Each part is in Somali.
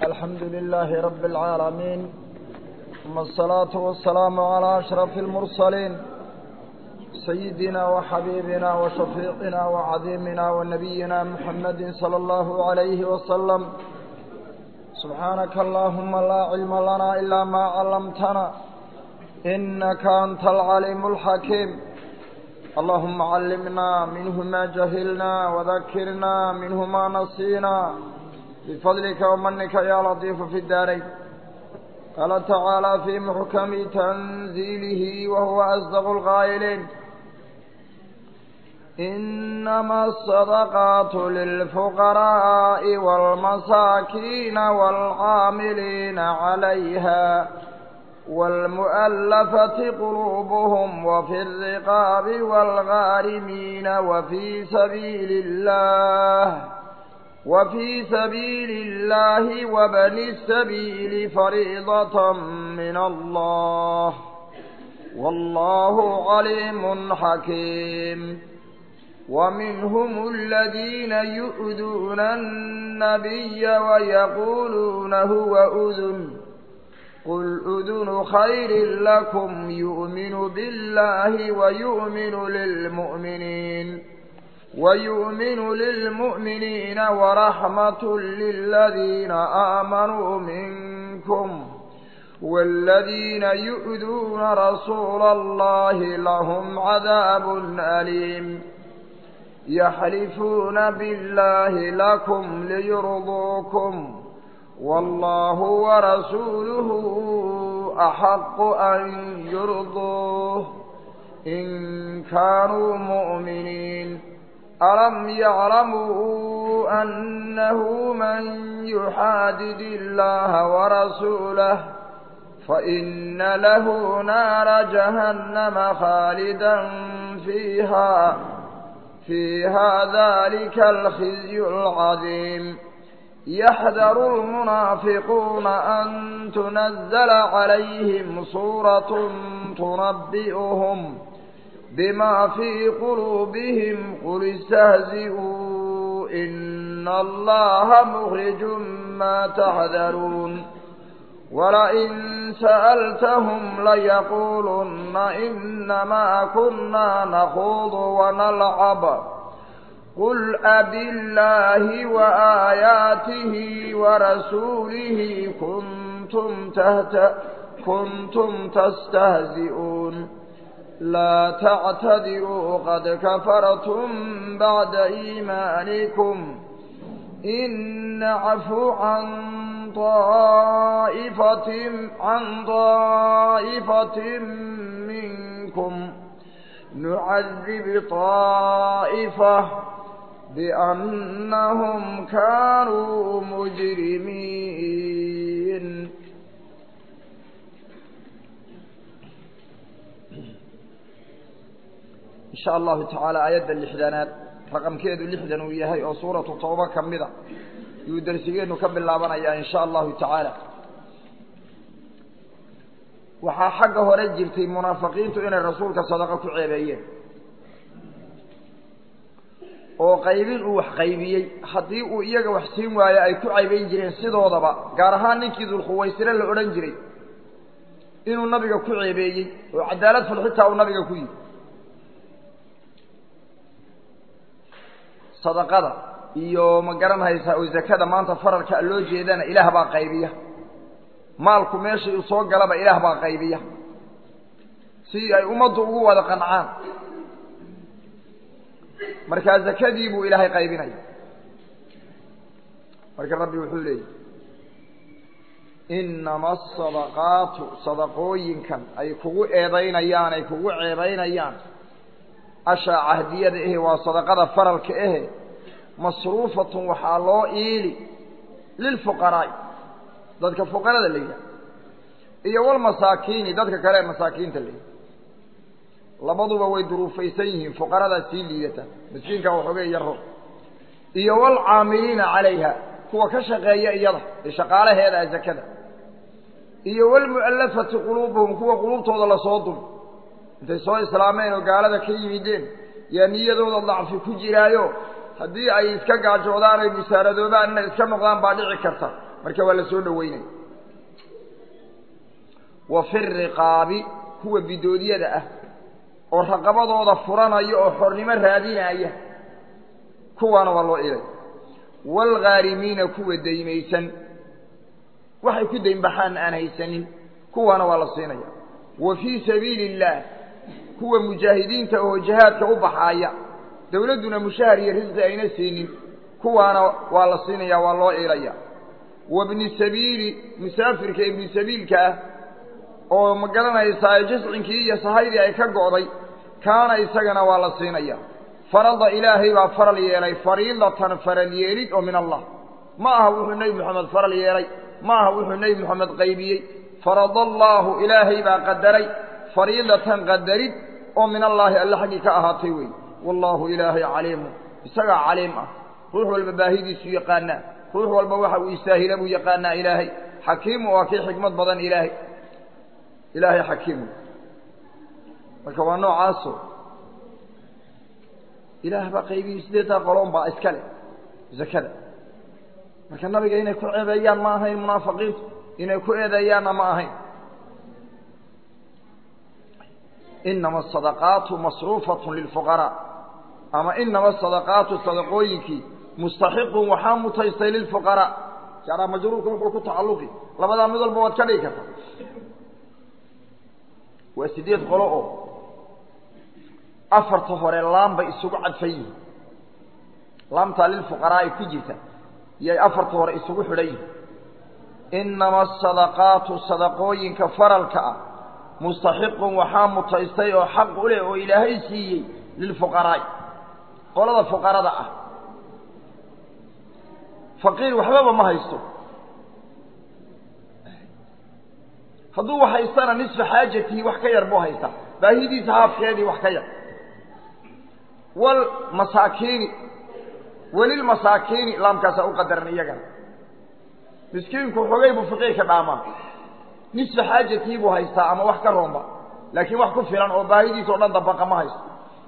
الحمد لله رب العالمين ثم الصلاة والسلام على أشرف المرسلين سيدنا وحبيبنا وشفيقنا وعظيمنا ونبينا محمد صلى الله عليه وسلم سبحانك اللهم لا علم لنا إلا ما علمتنا إنك أنت العليم الحكيم اللهم علمنا منه ما جهلنا وذكرنا منه ما نسينا بفضلك ومنك يا لطيف في الدارين قال تعالى في محكم تنزيله وهو أصدق القائلين إنما الصدقات للفقراء والمساكين والعاملين عليها والمؤلفة قلوبهم وفي الرقاب والغارمين وفي سبيل الله وفي سبيل الله وبن السبيل فريضة من الله والله عليم حكيم ومنهم الذين يؤذون النبي ويقولون هو أذن قل أذن خير لكم يؤمن بالله ويؤمن للمؤمنين ويؤمن للمؤمنين ورحمة للذين آمنوا منكم والذين يؤذون رسول الله لهم عذاب أليم يحلفون بالله لكم ليرضوكم والله ورسوله أحق أن يرضوه إن كانوا مؤمنين ألم يعلموا أنه من يحادد الله ورسوله فإن له نار جهنم خالدا فيها فيها ذلك الخزي العظيم يحذر المنافقون أن تنزل عليهم سورة تنبئهم بما في قلوبهم قل استهزئوا إن الله مخرج ما تحذرون ولئن سألتهم ليقولن إنما كنا نخوض ونلعب قل أب الله وآياته ورسوله كنتم, تهت كنتم تستهزئون لا تعتذروا قد كفرتم بعد إيمانكم إن عفو عن طائفة عن طائفة منكم نعذب طائفة بأنهم كانوا مجرمين إن شاء الله تعالى آيات اللحدانات رقم كيدو اللحدان وياهي أو سورة توبة كمدة يدرسيين نكمل لابنا إن شاء الله تعالى waxaa xagga hore jirtay munaafiqiintu inay rasuulka sadaqa ku ceebeeyeen oo qaybin uu wax qaybiyey haddii uu iyaga wax siin waayo ay ku caybayn jireen sidoodaba gaar ahaan ninkii dulkhuwaysire la odhan jiray inuu nabiga ku ceebeeyey oo cadaalad ful xitaa uu nabiga ku yidhi sadaqada iyo ma garan haysaa oo zakada maanta faralka loo jeedana ilaah baa qaybiya maalku meeshai u soo galaba ilaah baa qaybiya si ay ummaddu ugu wada qancaan markaa zakadii buu ilaahay qaybinaya marka rabbi wuxuu leeyahy inama asadaqaatu sadaqooyinkan ay kugu eedaynayaan ay kugu ceebaynayaan ashaa cahdiyada ehe waa sadaqada faralka ehe masruufatun waxaa loo iili lilfuqaraa'i dadka fuqarada la yidhaha iyo walmasaakiini dadka kale ee masaakiinta la yidhaha labaduba way duruufaysan yihiin fuqaradaa sii liidata miskiinka waxoogay yaro iyo walcaamiliina calayha kuwa ka shaqeeya iyada ee shaqaalaheeda a zakada iyo walmu'allafati quluubuhum kuwa quluubtooda lasoo dul intay soo islaameen oo gaalada ka yimideen yaa niyadooda dacfi ku jiraayo haddii ay iska gaajoodaan ay musaaradoobaan inay iska noqdaan baa dhici karta marka waa la soo dhoweynaya wa fi riqaabi kuwa bidoodyada ah oo raqabadooda furanaya oo xornimo raadinaya kuwaana waa loo ilay waalghaarimiina kuwa daymaysan waxay ku daynbaxaan aan haysanin kuwaana waa la siinaya wa fii sabiili illaah kuwa mujaahidiinta oo jihaadka u baxaaya dawladduna mushahar iyo risqi ayna siinin kuwaana waa la siinaya waa loo ilaya wa bni sabiili musaafirka ibni sabiilka ah oo ma garanaysaa jiscinkii iyo sahaydii ay ka go'day kaana isagana waa la siinaya farada ilaahay baa faral yeelay fariidatan faral yeelid oo min allah ma aha wuxuu nebi moxamed faral yeelay ma aha wuxuu nebi moxamed qaybiyey farada allaahu ilaahay baa qadaray fariidatan qadarid oo min allaahi alle xaggii ka ahaatay wey wallaahu ilaahay caliimu isagaa caliim ah ruux walba baahidiisu yaqaanaa ruux walba waxa uu istaahila buu yaqaanaa ilaahay xakiimu waa kii xikmad badan ilaahay ilaahay xakiimu marka waa noocaaso ilaah baa qaybiyey sideetaa qoloon baa iska leh zakada marka nabiga inay ku ceebeeyaan ma ahayn munaafiqiintu inay ku eedeeyaanna ma ahayn inama asadaqaatu masruufatun lilfuqaraa ama inama asadaqaatu sadaqooyinkii mustaxiqun waxaa mutaystay lilfuqaraa jaaraa majruurka wuxuu ku tacalluqi labadaa mid walba waad ka dhigi karta waa sideed qolo oo afarta hore laam bay isugu cadfan yihiin laamtaa lilfuqaraa'i ku jirta yay afarta hore isugu xidhan yihiin inama asadaqaatu sadaqooyinka faralka ah mustaxiqun waxaa mutaystay oo xaq u leh oo ilaahay siiyey lilfuqaraa'i qolada fuqarada ah faqiir waxbaba ma haysto hadduu wax haystana nisfa xaajatihi wax ka yar buu haystaa baahidiisa haafkeedii wax ka yar walmasaakiini welilmasaakiini laamkaasaa u qadaran iyagana miskiinku xogay buu faqiirka dhaamaa nisfa xaajatihi buu haystaa ama wax ka roomba laakiin wax ku filan oo baahidiisa o dhan dabaqa ma haysto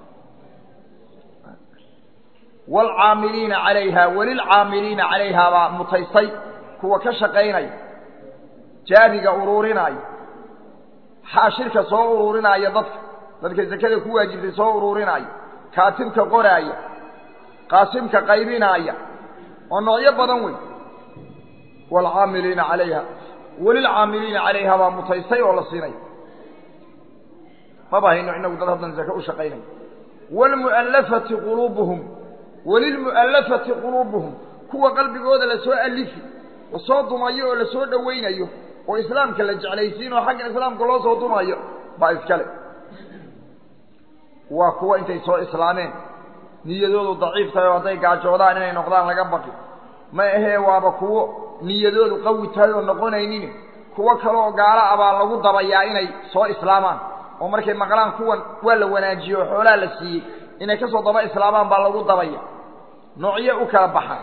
waalcaamiliina calayha welilcaamiliina calayhaa baa mutaystay kuwa ka shaqaynaya jaabiga uruurinaayo xaashirka soo uruurinaayo dadka dadka zakada ku waajibtay soo uruurinaayo kaatibka qoraaya qaasimka qaybinaaya oo noocyo badan wey waalcaamiliina calayha welilcaamiliina calayha baa mutaystay oo la siinaya maba hayno inagu dad haddan zake u shaqaynaya waalmu'allafati quluubuhum welilmu'allafati quluubuhum kuwa qalbigooda lasoo alifi lasoo dumayo oo lasoo dhowaynayo oo islaamka la jeclaysiin oo xagga islaamka loo soo dumayo baa iskale waa kuwa intay soo islaameen niyadoodu daciif tahay oo hadday gaajoodaan inay noqdaan laga baqi ma ahee waaba kuwo niyadoodu qawi tahay oo noqonaynin kuwo kale oo gaalo ah baa lagu dabayaa inay soo islaamaan oo markay maqlaan kuwan waa la wanaajiye oo xoolaha la siiyey inay ka soo daba islaamaan baa lagu dabaya noocyo u kala baxaan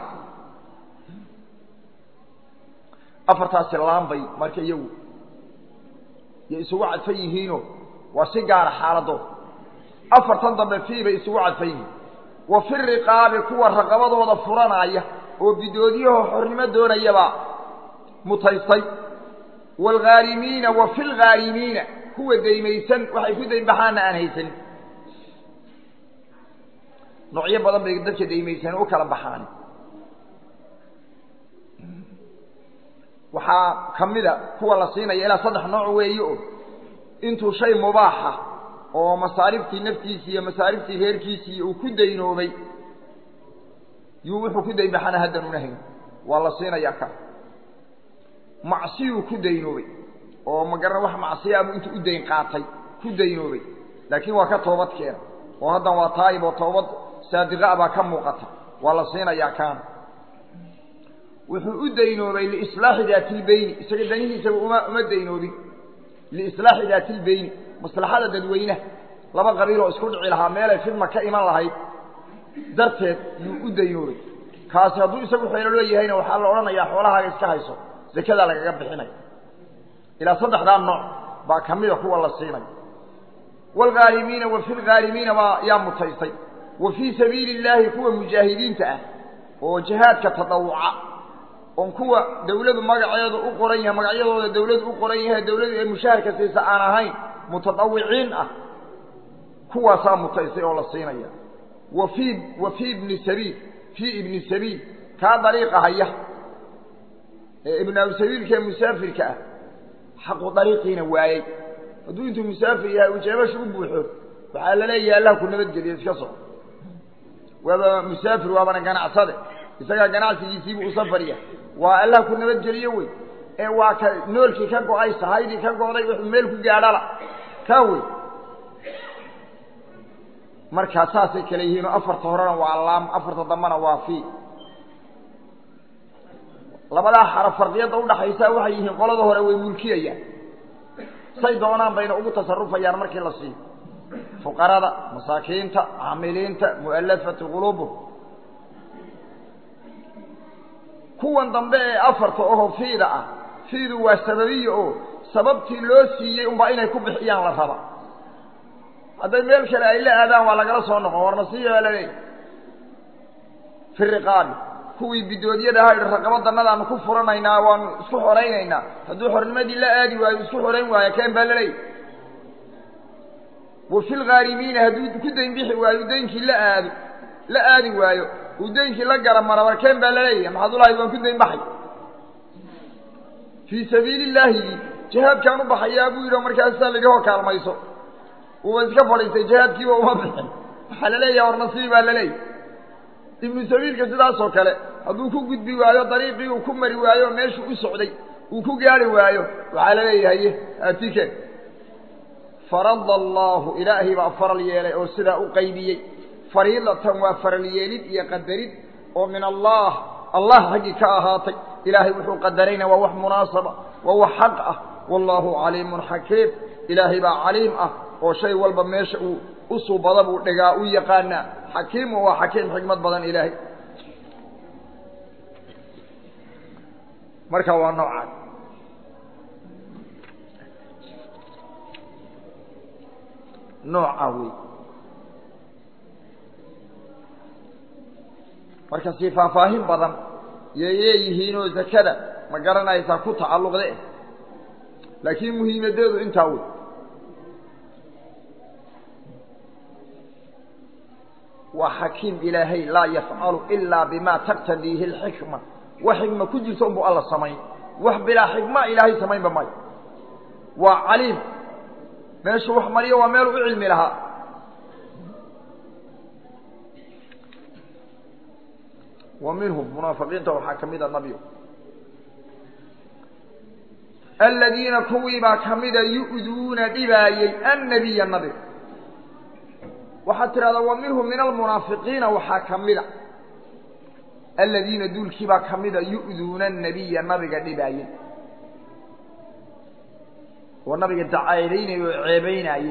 afartaasi laambay marka iyagu yay isugu cadfan yihiinoo waa si gaara xaaladooda afartan dambe fii bay isugu cadfan yihiin wa fi riqaabi kuwa raqabadooda furanaya oo bidoodyaho xornimo doonayabaa mutaystay waalghaarimiina wa fi lghaarimiina kuwa daymaysan waxay ku daynbaxaanna aan haysanin noocyo badan bay dadka daymaysan u kala baxaan waxaa ka mida kuwa la siinaya ilaa saddex nooc weeye oo intuu shay mubaaxa oo masaariftii naftiisii iyo masaariftii reerkiisii uu ku daynoobay yuu wuxuu ku daynbaxana haddan una hayn waa la siinayaa ka macsiyuu ku daynoobay oo magaran wax macsiyaabuu intuu u dayn qaatay ku daynoobay laakiin waa ka toobad keena oo haddan waa taayib oo toobad saadiqa baa ka muuqata waa la siinayaa kaana wuxuu u daynoobay liislaaxi daati lbeyni isaga danihiisaba uma uma daynoobin liislaaxi daati lbeyni maslaxada dadweynaha laba qabiiloo isku dhici lahaa meelay fidma ka iman lahayd darteed yuu u daynoobay kaasi hadduu isagu xeelo leeyahayna waxaa la odhanayaa xoolahaaga iska hayso zakadaa lagaga bixinaya ilaa saddexdaa nooc baa ka mida kuwa la siinaya waalghaalimiina wa fi lghaalimiina baa yaa mutaystay wa fii sabiili illaahi kuwa mujaahidiinta ah oo jihaadka tadawuca oon kuwa dawladu magaceedu u qoran yahay magacyadooda dawladu u qoran yahay dawladu ee mushaharka siisa aan ahayn mutadawiciin ah kuwaasaa mutaysay oo la siinaya wa fii wa fii ibni sabiil fii ibni sabiil kaa dariiqa haya ee ibnu abisabiilka ee musaafirka ah xaqu dariiqiina waayey hadduu intuu musaafir yahay uu jeebasha u buuxo waxaa la leeyahay allah ku nabadgeliyo iska soco waaba musaafir waabana ganacsade isagaa ganacsigiisiibuu u safariya waa allah ku nabadgeliyo wey ee waa ka noolkii ka go-ay sahaydii ka go'day wuxuu meel ku gaadhala kaa wey markaa saasay kale yihiinoo afarta horena waa laam afarta dambena waa fii labadaa xaraf farqiyadda udhaxaysa waxay yihiin qolada hore way mulkiyayaan say doonaan bayna ugu tasarufayaan markii la siiyo fuqarada masaakiinta caamiliinta mu'alafati quluubuhum kuwan dambe ee afarta oho fiida ah fiidu waa sababiya oo sababtii loo siiyey unbaa inay ku bixiyaan la raba hadday meel kale ay la aadaan waa lagala soo noqon warna siiya baa laleeyahy fi riqaabi kuwii bidoodyada ahaa idhi raqabadannadaanu ku furanaynaa waanu isku xoraynaynaa hadduu xornimadii la aadi waayo isku xorayn waayo keen baa laleeyahy wa fi lghaarimiina hadduu ku dayn bixi waayo daynkii la aado la aadi waayo uu daynkii la garamara warkeen baa laleeyahay maxaad ulahayd waan ku dayn baxay fii sabiili illaahi jihaadkaan u baxayaa buu yidhi markaasaa laidhahoo kaalmayso uuba iska fadhiistay jihaadkiiba uma bixin waxaa la leeyaha war nasiib baa laleeyahy ibnu sabiilka sidaasoo kale hadduu ku gudbi waayo dariiqii uu ku mari waayo meeshuu u socday uu ku gaari waayo waxaa la leeyahay atike farada allaahu ilaahay baa faral yeelay oo sidaa u qaybiyey fariidatan waa faral yeelid iyo qadarid oo min allah allah xaggii ka ahaatay ilaahay wuxuu qadarayna waa wax munaasaba waa wax xaq ah wallaahu caliimun xakiim ilaahay baa caliim ah oo shay walba meesha uu u suubada buu dhegaa u yaqaanaa xakiimu waa xakiim xikmad badan ilaahay marka waa noocaan nooca wey marka si faahfaahin badan yay leeyihiinoo zakada ma garanaysaa ku tacalluqde laakiin muhiimadeedu intaa wey waa xakiim ilaahay laa yafcalu ilaa bima taqtadiihi alxikma wax xikma ku jirto unbu alla samayn wax bilaa xikma ilaahay samaynba mayo waa caliim meeshuu wax mariyo waa meel u cilmi lahaa wa minhum munaafiqiinta waxaa ka mida nabio aladiina kuwii baa kamida yu'duuna dhibaayey annabiya nabiga waxaad tidhahdaa wa minhum min almunaafiqiina waxaa ka mida aladiina duulkii baa kamida yu'duuna annabiya nabiga dhibaayey oo nabiga dacaydaynayey oo ceebaynaayey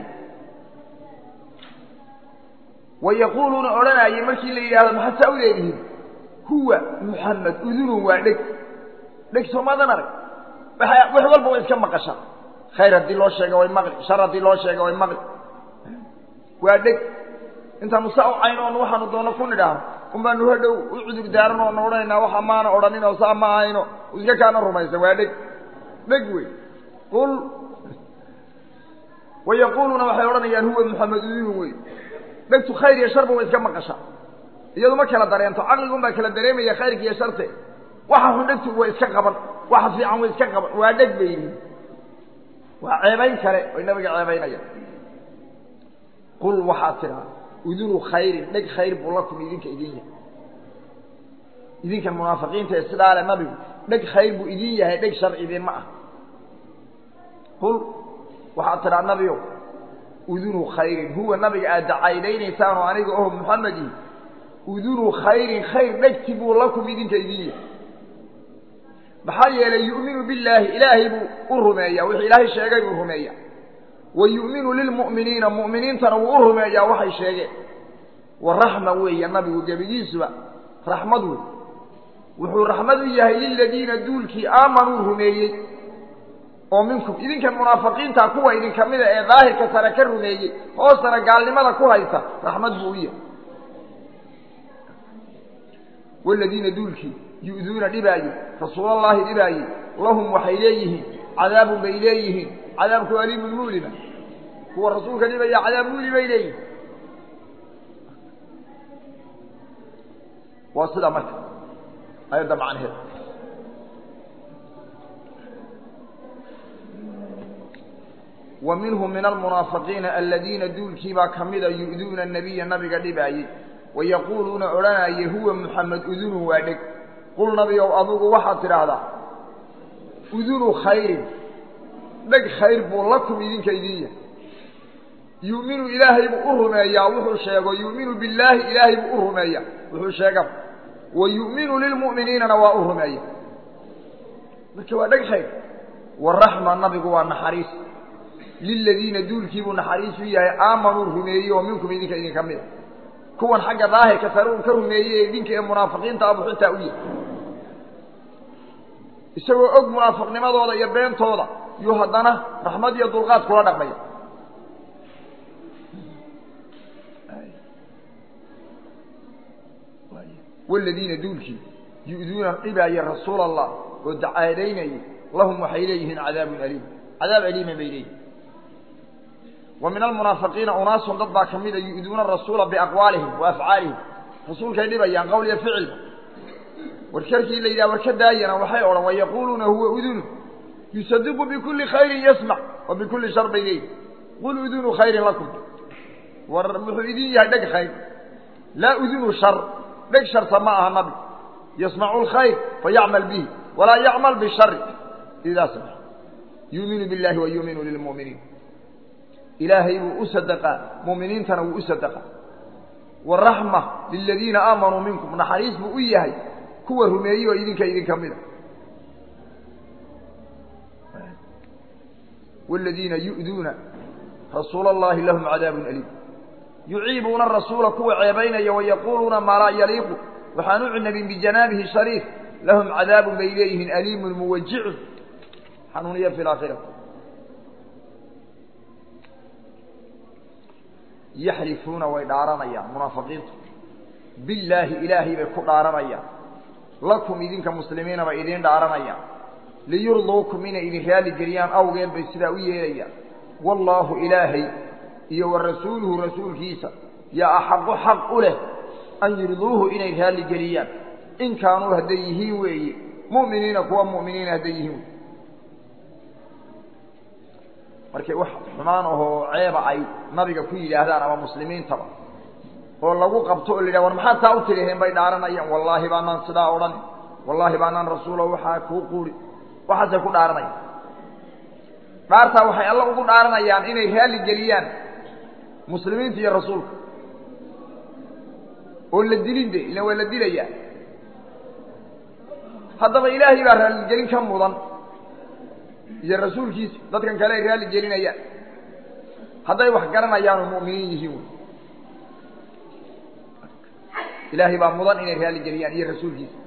wa yaquuluuna odhanaayey markii la yidhahdo maxaad saa u leedihiin huwa muxamed udunun waa dheg dheg soomaadan arag wax walba way iska maqashaa khayr haddii loo sheega way maqli shar haddii loo sheega way maqli waa dheg intaanu saa u cayno oon waxaanu doono ku nidhaahno un baanu hadhow u cudur daaran oona odhanaynaa waxa maana odhanin oo saa ma ahayno iska kaana rumaysa waa dheg dheg wey qul wa yaquuluuna waxay odhanayaan huwa muxamed udunun wey dhegtu khayr iyo sharba way iska maqashaa iyadu ma kala dareento caqligun baa kala dareemaya khayrka iyo sharte waxa xun dhegtu way iska qaban waxa fiican way iska qaban waa dheg bay yihiin waa ceebayn kale oy nabiga ceebaynayaan qul waxaad tidhaha udunu khayrin dheg khayr buu lakum idinka idin yahay idinkan munaafiqiinta ee sidaa le nabigu dheg khayr buu idin yahay dheg shar idinma ah qul waxaad tidhaha nabio udunu khayrin huwa nabiga aad dacaydaynaysaan oo aniga oho muxamedi udunu khayrin khayr dhegti buu lakum idinka idin yahay maxaa yeelay yu'minu billaahi ilaahay buu u rumeeyaa wixii ilaahay sheegay buu rumeeyaa wa yu'minu lilmu'miniina mu'miniintana wuu u rumeeyaa waxay sheegeen wa raxma weeye nabigu gebigiisuba raxmad wey wuxuu raxmad u yahay liladiina duulkii aamanuu rumeeyey oo minkum idinkan munaafiqiinta kuwa idinka mida ee daahirka sare ka rumeeyey hoostana gaalnimada ku haysta raxmad buu u yahay waladiina duulkii yu'duuna dhibaaye rasuulallaahi dhibaaye lahum waxay leeyihiin cadaabun bay leeyihiin cadaabku aliimun mu'lima kuwa rasuulka dhibaya cadaab mu'li bay leeyihin waa sidaa marka ayadda macnaheed wa minhum min almunaafiqiina aladiina duulkiibaa ka mida yu'duuna nabiya nabiga dhibaayey wayaquuluuna odhanaye huwa muxamed udunu waa dheg qul nabiow adugu waxaad tidhaahdaa udunu khayrin dheg khayr buu lakum idinka idin yahay yu'minu ilaahay buu u rumeeyaa wuxuu sheego yu'minu billaahi ilaahay buu u rumeeyaa wuxuu sheega wa yu'minu lilmu'miniinana waa u rumeeya marka waa dheg khayr waraxma nabigu waa naxariis liladiina duulkiibuu naxariis u yahay aamanuu rumeeyey oo minkum idinka idinka mida kuwan xagga daahirka sare uu ka rumeeyey idinka ee munaafiqiinta abuu xitaa u yahay isagoo og munaafiqnimadooda iyo beentooda yuu haddana raxmad iyo dulqaad kula dhaqmaya waladiina duulkii yu'duuna dhibaaya rasuula allah oo dacaadaynayay lahum waxay leeyihiin cadaabun aliim cadaab aliima bay leeyihin wa min almunaafiqiina unaasun dad baa ka mida yu'duuna rasuula biaqwaalihim wa afcaalihim rasuulkay dhibayaan qowl iyo ficilba warkarkii la yidhaha warka daayana waxay odhan wayaquuluuna huwa udunu yusadiqu bikulli khayrin yasmac wa bikulli shar bay leeyihin qul udunu khayrin lakum war muxuu idin yahay dheg khayr laa udunu shar dheg sharta ma aha nabi yasmacu lkhayr fayacmal bihi walaa yacmal bishari idaa samac yuuminu billahi wa yuuminu lilmu'miniin ilaahay buu u sadaqaa mu'miniintana wuu u sadaqaa waraxma liladiina aamanuu minkum naxariis buu u yahay kuwa rumeeyey oo idinka idinka mida waaladiina yu'duuna rasuula allahi lahum cadaabun aliim yuciibuuna rasuula kuwa ceebaynaya wayaquuluuna maa laa yaliiqu waxaan u cinabin bijanaabihi shariif lahum cadaabun bay leeyihiin aliimun muwajicun xanuuniya fi laakhirati yaxlifuuna way dhaaranayaan munaafiqiintu billaahi ilaahay bay ku dhaaranayaan lakum idinka muslimiina bay idiin dhaaranayaan liyurduukum inay idin raali geliyaan awgeed bay sidaa u yeelayaan wallaahu ilaahay iyo wa rasuuluhu rasuulkiisa yaa axaqu xaq u leh an yurduuhu inay raali geliyaan in kaanuu hadday yihiin weeye mu'miniina kuwa mu'miniina hadday yihiin wey markay wax xumaan ahoo ceeba ay nabiga ku yidhaahdaan ama muslimiintaba oo lagu qabto oo la yidhaha war maxaad taa u tidhaheen bay dhaaranayaan wallaahi baanaan sidaa odhan wallaahi baanaan rasuulo waxaa kuu quuri waxaasay ku dhaaranayaan dhaartaa waxay alla ugu dhaaranayaan inay raalli geliyaan muslimiinta iyo rasuulka oo la dilin de ila waa la dilayaa haddaba ilaahay baa raalligelin ka mudan iyo rasuulkiisa dadkan kale ay raalli gelinayaan hadday wax garanayaan oo mu'miniin yihiin wy ilaahay baa mudan inay raalli geliyaan iyo rasuulkiisa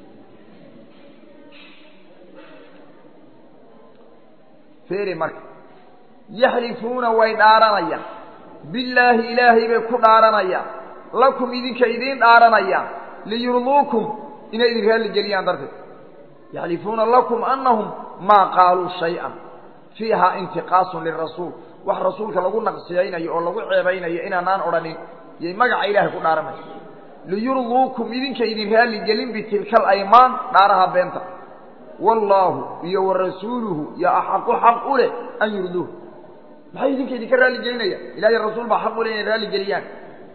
feeri marka yaxlifuuna way dhaaranayaan billaahi ilaahay bay ku dhaaranayaan lakum idinka idiin dhaaranayaan liyurduukum inay idin raalli geliyaan darteed yaxlifuuna lakum annahum maa qaaluu shay-an fiihaa intiqaasun lirasuul wax rasuulka lagu naqsiyaynayo oo lagu ceebaynayo inaanaan odhanin yay magaca ilaahay ku dhaaranaya liyurduukum idinka idin raalli gelin bitilka alaymaan dhaaraha beenta wallaahu iyo wa rasuuluhu yo axaqu xaq u leh an yurduuh maxay idinka idinka raalli gelinayaan ilahiy rasuul baa xaq u leh inay raalli geliyaan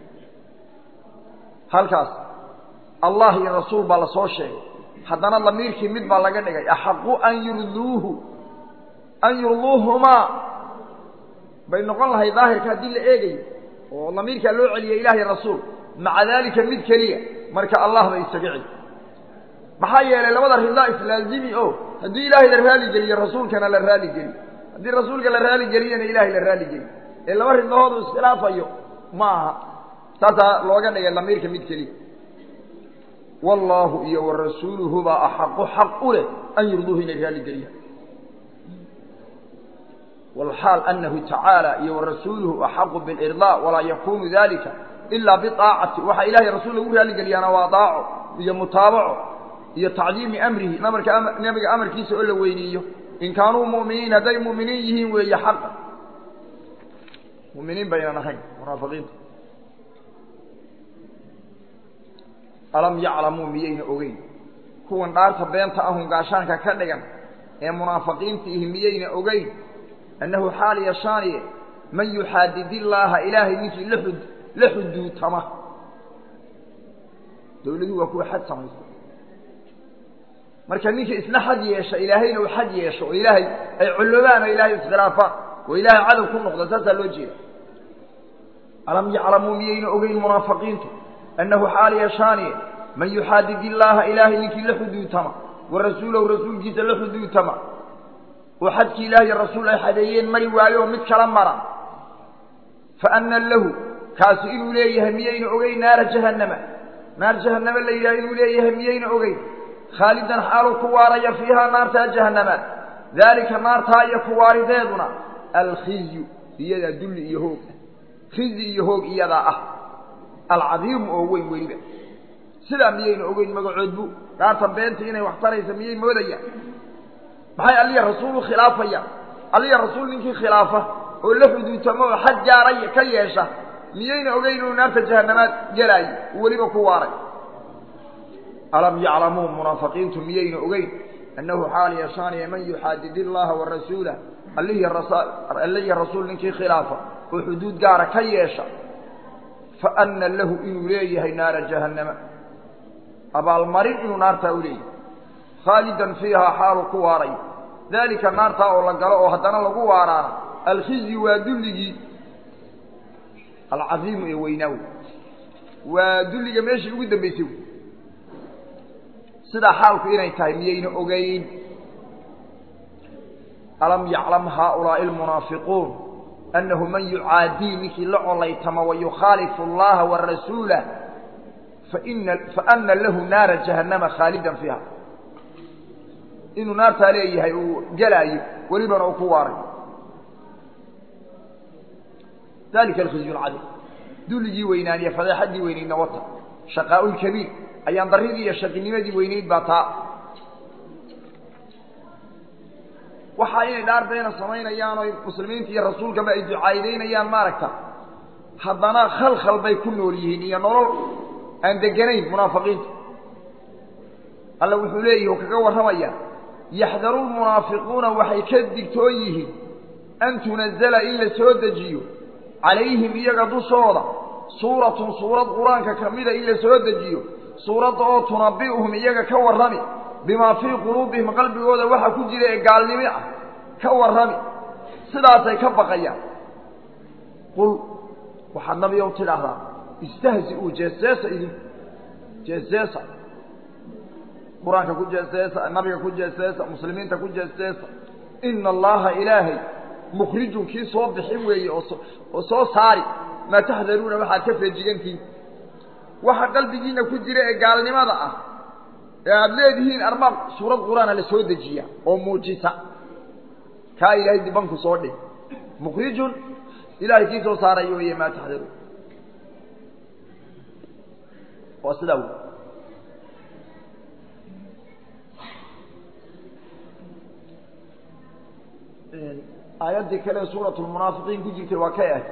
halkaas allah iyo rasuul baa lasoo sheegay haddana damiirkii mid baa laga dhigay axaqu an yurduuhu an yurduuhumaa bay noqon lahay daahirka haddii la eegayo oo damiirkaa loo celiyay ilahiy rasuul maca daalika mid keliya marka allah bay isaga celi maxaa yeelay labada ridaa islaazimi o haddii ilaahay la raali geliyo rasuulkana la raali geliyo haddii rasuulka la raali geliyana ilaahay la raali geliyo ee laba ridahoodu iskhilaafayo ma aha saasaa looga dhigay damiirka mid keliya wallaahu iyo wa rasuuluhu baa axaqu xaq u leh an yurduuhu inay raali geliyaan walxaal anahu tacaala iyo wa rasuuluhu axaqu bilirdaa walaa yakunu dalika ilaa biaacati waxaa ilahay rasuul lagu raali geliyaana waa daaco iyo mutaabaco iyo tacdiimi amrihi namarka nebiga amarkiisa oo la weyniiyo in kaanuu mu'miniin hadday mu'miniin yihiin weeye xaqa mu'miniin baynan ahayn munaafiqiinta alam yaclamuu miyayna ogeyn kuwan dhaarta beenta ahun gaashaanka ka dhigan ee munaafiqiinta ihi miyayna ogeyn annahu xaal yashaaniye man yuxaadid illaaha ilaahay ninkii laxud la xuduutama dawladuhu waa kuwa xad samaysta marka ninkii isna xad yeesha ilaahayna uu xad yeesho oo ilaahay ay culloobaan oo ilaahay iskhilaafaan oo ilaahay cadow ku noqda saasaa loo jeeda alam yaclamuu miyayna ogeyn munaafiqiintu annahu xaal yashaaniye man yuxaadid illaaha ilaahay ninkii la xuduutama wa rasuulahu rasuulkiisa la xuduutama oo xadkii ilaah iyo rasuul ay xadeeyeen mari waayo oo mid kala mara fa anna lahu kaasi inuu leeyahay miyayna ogeyn naara jahannama naar jahannama la yidhaha inuu leeyahay miyayna ogeyn khaalidan xaaluu ku waaraya fiihaa naartaa jahannama daalika naartaa iyo kuwaarideeduna alkhizyu iyadaa dulli iyo hoog khizi iyo hoog iyadaa ah alcadiimu oo weyn weliba sidaa miyayna ogeyn magacood bu dhaarta beenta inay wax taraysa miyay moodayaan maxay alliya rasuul u khilaafayaan alliya rasuul ninkii khilaafa oo la xuduutamo oo xad gaaray ka yeesha miyayna ogeyn inuu naarta jahannamaad gelaayo uu weliba ku waaray alam yaclamuu munaafiqiintu miyayna ogeyn annahu xaal yashaaniya man yuxaadid illaha wa rasuulah allihii rasuul ninkii khilaafa oo xuduud gaara ka yeesha fa anna lahu inuu leeyahay naara jahannama abaalmarin inuu naartaa u leeyahay khaalidan fiihaa xaalu ku waaray daalika naartaa oo la galo oo haddana lagu waaraana alkhizyi waa dulligii alcadiimu ee weynaaw waa dulliga meeshii ugu dambaysay wy sidaa xaalku inay tahay miyayna ogeyn alam yaclam haaulaa'i almunaafiquun annahu man yucaadii ninkii la colaytama wa yukhaalifu allaha wa rasuulah faina faana lahu naara jahannama khaalidan fiiha inuu naartaa leeyahay uu gelaayo welibana uu ku waaray dalika alkhizyu alcadiim dulligii weynaaniye fadeexaddii weynaydna wata shaqaa'u lkabiir ayaan darridii iyo shaqinimadii weynayd baa taa waxaa inay dhaar beena samaynayaan oo muslimiinta iyo rasuulkaba ay ducaayidaynayaan maaragta haddana khalkhal bay ku nool yihiin iyo nolol aan deganayn munaafiqiinta alla wuxuu leeyahi oo kaga warramaya yaxdaru lmunaafiquuna waxay ka digtoon yihiin an tunazala in la soo dejiyo calayhim iyaga dushooda suuratun suurad qur-aanka ka mida in la soo dejiyo suuradda oo tunabi'uhum iyaga ka warrami bimaa fii quluubihim qalbigooda waxa ku jira ee gaalnimi ah ka warrami sidaasay ka baqayaan qul waxaad nabigow tidhaahdaa istahzi-uu jeeseesa idinku jeeseesa qur-aanka ku jeeseesa nabiga ku jeeseesa muslimiinta ku jeeseesa ina allaha ilaahay mukhrijun kii soo bixin weeye oo soo saari maa taxdaruuna waxaad ka feejigantihin waxa qalbigiina ku jira ee gaalnimada ah ee aada leedihiin armaab suurad qur-aana la soo dejiya oo muujisa kaa ilaahay dibanku soo dhig mukhrijun ilahay kii soo saarayo weye maa taxdaruun waa sidaa wey aayaddii kale suuratu lmunaafiqiin ku jirtay waa kay ah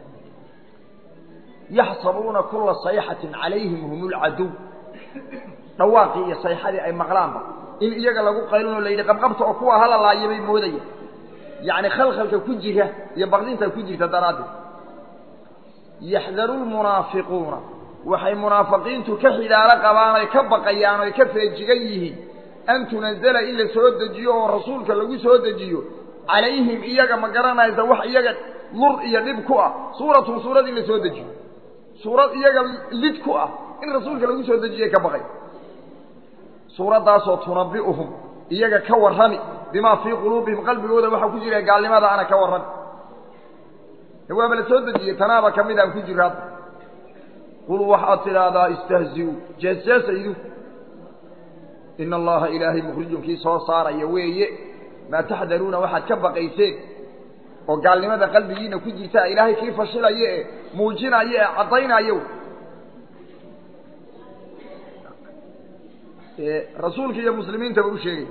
yaxsabuuna kula sayxatin calayhim hum lcaduw dhawaaqii iyo sayxadii ay maqlaanba in iyaga lagu qaylinoo la yidhi qabqabta oo kuwa hala laaya bay moodaya yacni khalkhalka ku jira iyo baqdinta ku jirta daraaddeed yaxdaru lmunaafiquuna waxay munaafiqiintu ka xidaalo qabaan oy ka baqayaan oy ka feejigan yihiin an tunazala in la soo dejiyo oo rasuulka lagu soo dejiyo calayhim iyaga ma garanaysa wax iyaga lur iyo dhib ku ah suuratun suurad in la soo dejiyo suurad iyaga lid ku ah in rasuulka lagu soo dejiyay ka baqay suuraddaasoo tunabi'uhum iyaga ka warrami bimaa fii quluubihim qalbigooda waxaa ku jira gaalnimada ana ka warrami waaba la soo dejiyey tanaaba ka mid aan ku jiro hadda qul waxaad tidhaahdaa istahzi-u jeeseesa idinku ina allaha ilaahay mukhrijun kii soo saaraya weeye maa taxdaruuna waxaad ka baqayseen oo gaalnimada qalbigiina ku jirta ilaahay kii fashilaya ee muujinaya ee caddaynaya rasuulka iyo muslimiintaba u sheegay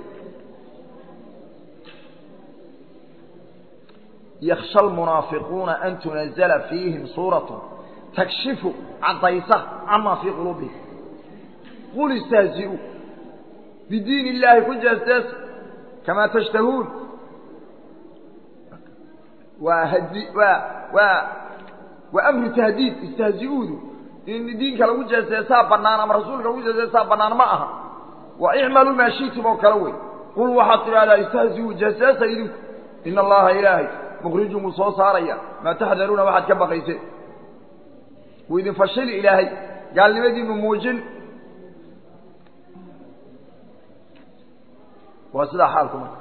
yaksha almunaafiquuna an tunazla fiihim suuratu takshifu caddaysa camaa fii quluubihim qul istahzi'uu bidiin illaahi ku jeestees kamaa tashtahuun waa hadi waa waa waa amru tahdiid istahzi'uudu in diinka lagu jeesteesaa bannaan ama rasuulka lagu jeesteesaa bannaan ma aha waa icmaluu maa shi'tum oo kale wey qul waxaad tidhahdaa istahzi'uu jeesteesa idinku ina allaha ilaahay mukhrijun wuu soo saaraya maa taxdaruuna waxaad ka baqayseen wuu idin fashili ilaahay gaalnimadiinu muujin waa sidaa xaalku marka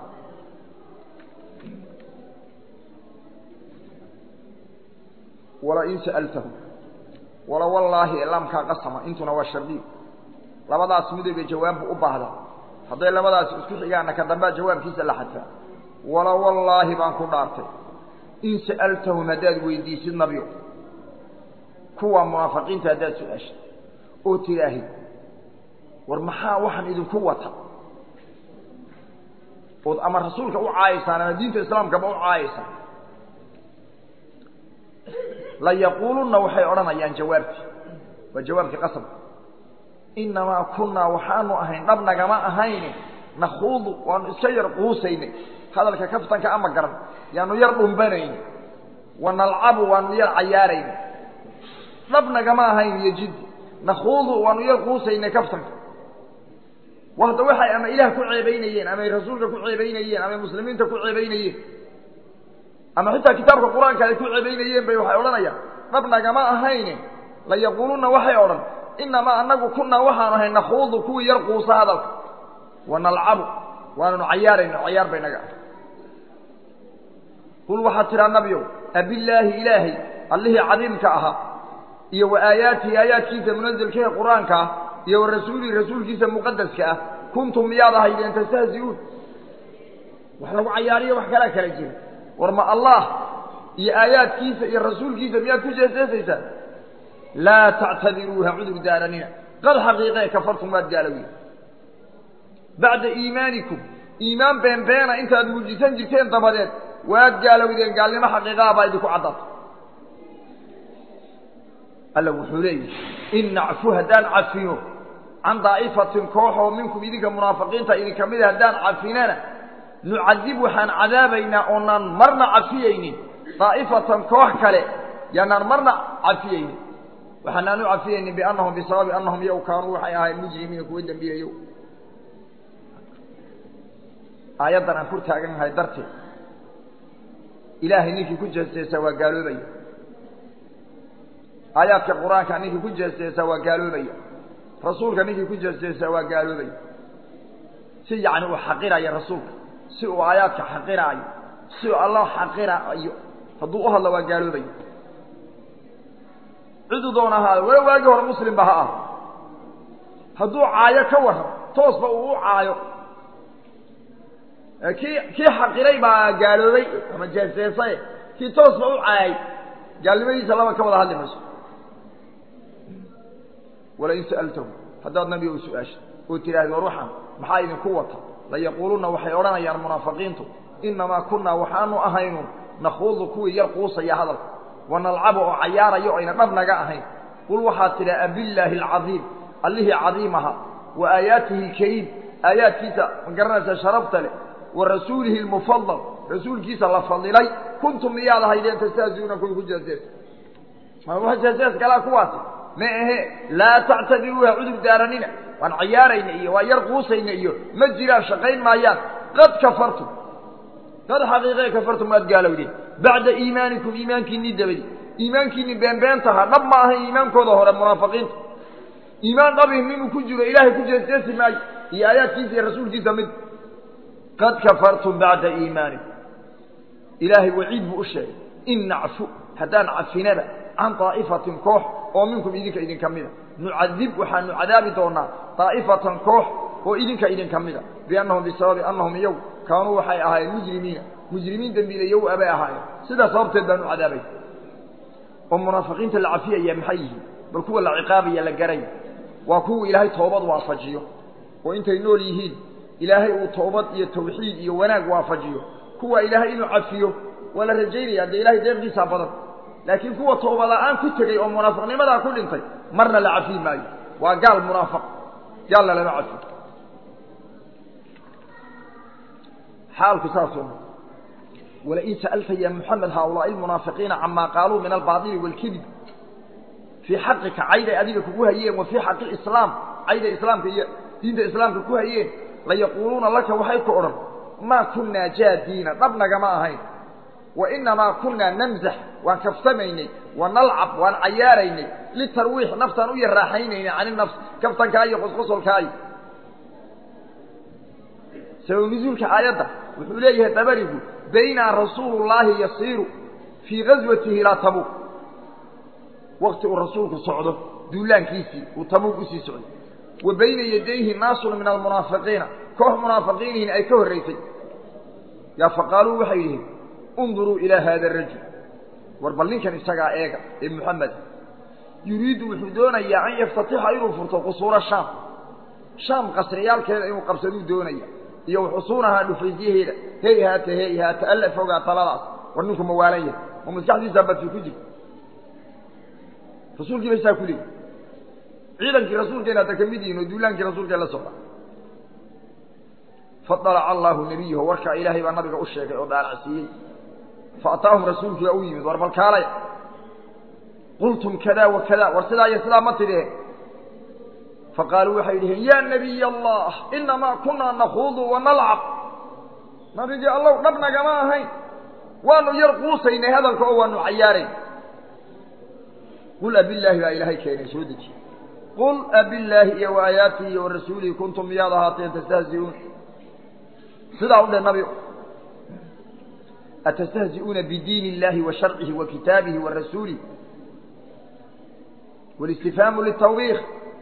walain sa'altahum wala wallaahi laamkaa qasama intuna waa shardiyo labadaas midooba jawaabbu u baahda hadday labadaas isku xigaanna ka dambea jawaabkiisa la xadfaa wala wallaahi baan ku dhaartay in sa'altahum haddaad weydiisid nabio kuwa munaafiqiinta haddaad su-aashid oo tidhaahid war maxaa waxaan idinku wata ood ama rasuulka u caayaysaan ama diinta islaamkaba u caayaysaan layaquulunna waxay odhanayaan jawaabtii waa jawaabkii qasabka innamaa kunnaa waxaanu ahayn dhab nagama ahayne nakhuudu waanu iska yar quusaynay hadalka kaftanka ama garan yaanu yar dhumbanayni wa nalcabu waanu yar cayaarayna dhab nagama ahayn iyo jiddi nakhuudu waanu yar quusaynay kaftanka wada waxay ama ilaah ku ceebaynayeen amay rasuulka ku ceebaynayeen amay muslimiinta ku ceebaynayeen ama xitaa kitaabka qur-aanka ay ku ceebaynayeen bay waxay odhanayaan dhab nagama ahayne layaquulunna waxay odhan inamaa anagu kunaa waxaanu ahay nakhuudu kuwii yar quusa hadalka wa nalcabu waananu cayaarayno cayaar bay naga ah qul waxaad tidhaa nabiow abillaahi ilaahay allihii cadiimka ahaa iyo wa aayaatihi aayaadkiisa munazilkahe qur-aanka ah iyo wa rasuulihi rasuulkiisa muqadaska ah kuntum miyaad ahaydeen tastahzi'uun wax lagu cayaariyo wax kalaa kala jira war ma allah iyo aayaadkiisa iyo rasuulkiisa miyaad ku jeeseesaysaan laa tactadiruuha cudur daaranina qad xaqiiqee kafartum waad gaalowiyen bacda iimaanikum iimaan beenbeena intaad muujisan jirteen dabadeed waad gaalowdeen gaalnimo xaqiiqaha baa idinku caddaata alla wuxuu leeyahy in nacfu haddaan cafino can daa'ifatin koox oo minkum idinka munaafiqiinta idinka mida haddaan cafinana nucadib waxaan cadaabaynaa oonaan marna cafiyaynin daa'ifatan koox kale yaanaan marna cafiyaynin waxaanaan u cafiyaynin biannahum bisababi annahum yow kaanuu waxay ahayn mujrimiina kuwa dembiilayow aayaddan aan kur taagannahay darteed ilaahay ninkii ku jeesteesaa waa gaaloobaya aayaadka qur-aanka ninkii ku jeesteesaa waa gaaloobaya rasuulka ninkii ku jeesteesaa waa gaaloobaya si yacni uu xaqiraya rasuulka si uu aayaadka xaqiraayo si uu allah xaqiraayo hadduu u hadlo waa gaaloobaya ciduu doona ahaado wala waagii hore muslimba ha ah hadduu caayo ka warran toosba uu u caayo kii kii xaqiray baa gaaloobay ama jeeseesay kii toosba u caayay gaalnimadiisa laba ka wada hadli mayso walain sa'altahum haddaad nabiga u su-aashay oo tidhaahdi war waxaan maxaa idinku wata layaquulunna waxay odhanayaan munaafiqiintu innamaa kunnaa waxaanu ahaynu nakhuudu kuwii yar quusaya hadalka wa nalcabu oo cayaarayo o ayna dhab naga ahayn qul waxaad tidhaa abillaahi alcadiim allihii cadiimaha wa aayaatihi alkariim aayaadkiisa ma garanaysa sharafta leh wa rasuulihi almufadal rasuulkiisa la fadilay kuntum miyaad ahaydeen tastahziuuna kuwii ku jeesees ma jeesees kalaa kuwaasi ma ahe laa tactadiruuha cudur daaranina waan cayaarayna iyo waa yar quusayna iyo ma jiraan shaqayn maayaan qad kafartum qad xaqiiqee kafartum waad gaalowdeen bacda iimaanikum iimaankiinnii dabadi iimaankiinni beenbeentahaa dhab ma ahayn iimaankooda hore munaafiqiinta iimaan dhabihim inuu ku jiro ilaahay ku jeesteesi maayo iyo aayaadkiisa iyo rasuulkiisa mid qad kafartum bacda iimaanikum ilaahay waciid buu u sheegay in nacfu haddaan cafinaba can daa'ifatin koox oo minkum idinka idinka mida nucadib waxaanu cadaabi doonaa daa'ifatan koox oo idinka idinka mida biannahum bisababi annahum iyow kaanuu waxay ahaayeen mujrimiina mujrimiin dembiilayow abay ahaayeen sidaa sababteed baanu cadaabay oo munaafiqiinta la cafiyaya maxay yihiin bal kuwa la ciqaabaya la garay waa kuwa ilaahay toobad waafajiyo oo intay nool yihiin ilaahay uu toobad iyo tawxiid iyo wanaag waafajiyo kuwa ilaahay inuu cafiyo waa la rajaynaya dee ilahay deeqiisaa badan laakiin kuwa tooba la-aan ku tegey oo munaafiqnimadaa ku dhintay marna la cafiyi maayo waa gaal munaafiq gaalna lama cafiyo xaalku saasuu walain sa'alta ya muxamed haaulaa'i almunaafiqiina camaa qaaluu min albaadili waalkidib fii xaqika cayday adiga kugu hayeen wa fii xaqi islaam cayday islaamka iyo diinta islaamka ku hayeen layaquuluuna laka waxay ku odhan maa kunnaa jaadiina dhab nagama ahayn wa inamaa kunnaa namzax waan kaftamaynay wa nalcab waan cayaaraynay litarwiix naftaan u yaraaxaynaynay can inafs kaftankaa iyo qosqosolkaayo sabab nusuulka aayadda wuxuu leeyahay dabarigu baynaa rasuulu llaahi yasiiru fii gaswatihi ilaa tabuuq wakti uu rasuulku socdo duulaankiisii uu tabuuq usii socday wa bayna yadayhi naasun min almunaafiqiina koox munaafiqiinihin ay ka horraysay yaa faqaaluu waxay yidhihin unduruu ilaa haada arajul war bal ninkan isagaa eega ee muxamed yuriidu wuxuu doonayaa an yaftatixa inuu furto qusuura shaam shaam qasriyaalkeeda inuu qabsaduu doonaya iyo xusuunahaa dhufaysyaheeda hey haata hey haata alla fogaa taladaas war ninku ma waalan yahay ma maskaxdiisaa badfi ku jirta rasuulkii bay saa ku leeyi ciidankii rasuulkeena hadda ka mid yihin oo duulaankii rasuulkee la socda faalaca allaahu nebiyahu warkaa ilaahay baa nabiga u sheegay oo daalacsiiyey faataahum rasuulkiibaa u yimid war balkaalaya qultum kada wa kada war sidaa iyo sidaa ma tidheen faqaaluu waxay dhiheen yaa nabiy allah inamaa kunaa nakuudu wanalcab nabigii allow dhab nagama ahayn waanu yar quusaynay hadalka oo waanu cayaarayn qul abillaahi baa ilaahay keenay soo dejiye qul abillaahi iyo wa aayaatihi iyo warasuulihi kuntum miyaad ahaateen tastahzi'uun sidaa u dheh nabi atastahzi'uuna bidiin illahi wa sharcihi wa kitaabihi wa rasuulihi walistifhaamu litawbiikh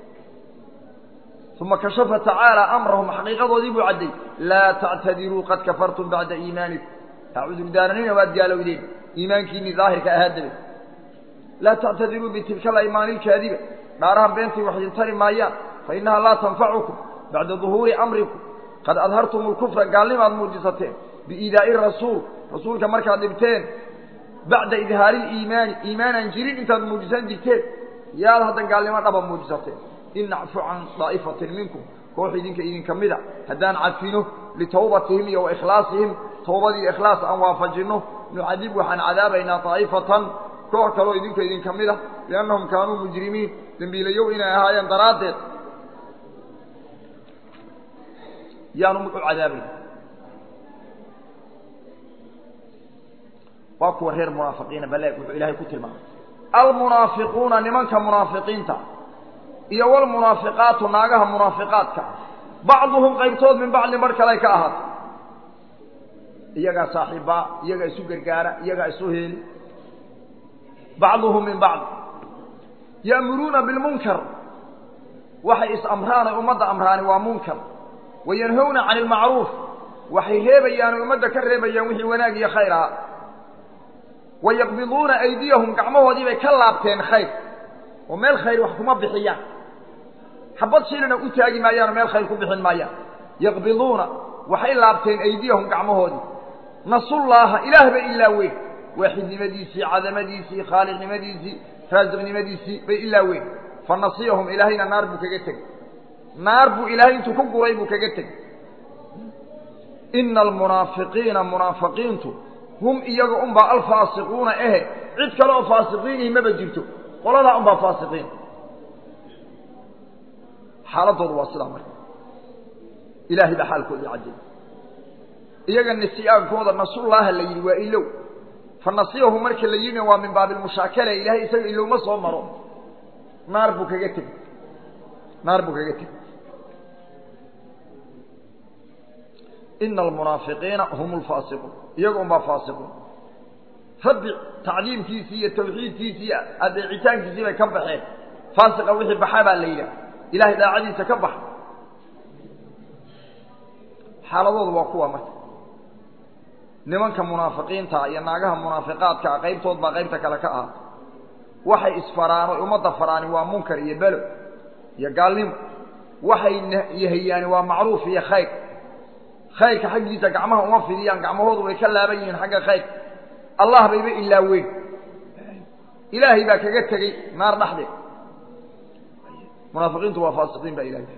uma kashafa tacaala amrahum xaqiiqadoodii buu cadday laa tactadiruu qad kafartum bacda iimaanikum ha cudurdaaranina waad gaalowdeen iimaankiinii daahirka ahaa dabe laa tactadiruu bitilka alaymaani ilkaadiba dhaarahan beentii wax idin tari maayaan fa innaha laa tanfacukum bacda duhuuri amrikum qad adhartum lkufra gaalnimaad muujisateen biiidaa'i rasuul rasuulka markaad dhibteen bacda idhaari liimaani iimaanaan jirin intaad muujisan jirteen yaad hadda gaalnimo dhaba muujisateen in nacfu can daa'ifatin minkum koox idinka idinka mida haddaan cadfino litawbatihim iyo waikhlaasihim towbadii ikhlaas aan waafajinno nucadib waxaan cadaabaynaa daa'ifatan koox kaloo idinka idinka mid a liannahum kaanuu mujrimiin dembiilayow inay ahaayeen daraaddeed yaanu u cadaabayna waa kuwa reer munaafiqiina baleeg wuxuu ilaahay ku tilmaamay almunaafiquuna nimanka munaafiqiinta iyo walmunaafiqaatu naagaha munaafiqaadka bacduhum qaybtood min bacdin bar kale ka ahaatay iyagaa saaxiibbaa iyagaa isu gargaara iyagaa isu heeli bacduhum min bacd ya'muruuna bilmunkar waxay is-amraan ay ummadda amraani waa munkar wayanhowna cani ilmacruuf waxay reebayaan oy ummadda ka reebayaan wixii wanaag iyo khayr ahaa wayaqbiduuna aydiyahum gacmahoodii bay ka laabteen khayr oo meel khayr wax kuma bixiyaan xabad shilina u taagi maayaan oo meel khayr ku bixin maayaan yaqbiduuna waxay laabteen aydiyahum gacmahoodii nasullaaha ilaah bay ilaa weyn waaxidnimadiisii cadamadiisii khaaliqnimadiisii raasiqnimadiisii bay ilaa weyn fa nasiyahum ilaahayna naar buu kaga tegey naar buu ilaahay intuu ku guray buu kaga tegey ina almunaafiqiina munaafiqiintu hum iyaga unbaa alfaasiquuna ehe cid kale oo faasiqiinihi maba jirto qoladaa unbaa faasiqiin xaaladoodu waa sidaa marka ilaahay baa xaalkoodii caddeeyey iyaga nisiyaankooda nasullaaha la yidhi waa ilow fa nasiyahu marka la yidhina waa min baabilmushaakale ilaahay isaga ilowma soo maro naar buu kaga tegey naar buu kaga tegey ina almunaafiqiina hum lfaasiquun iyaga unbaa faasiquun rabbi tacdiimkiisii iyo tawxiidkiisii iyo adeecitaankiisii bay ka baxeen faasiqa wixii baxaa baa la yidhaha ilahay daacadiisa ka baxa xaaladoodu waa kuwa marka nimanka munaafiqiinta iyo naagaha munaafiqaadkaa qaybtood baa qaybta kale ka ahaatay waxay isfaraan oy ummadda faraani waa munkar iyo belo iyo gaalnimo waxay yahayaani waa macruuf iyo khayr khayrka xaggiisa gacmaha uma fidiyaan gacmahoodu way ka laaban yihiin xagga khayrka allah bayba ilaaweyn ilaahay baa kaga tegey naar dhexdeed munaafiqiintu waa faasiqiin baa ilahay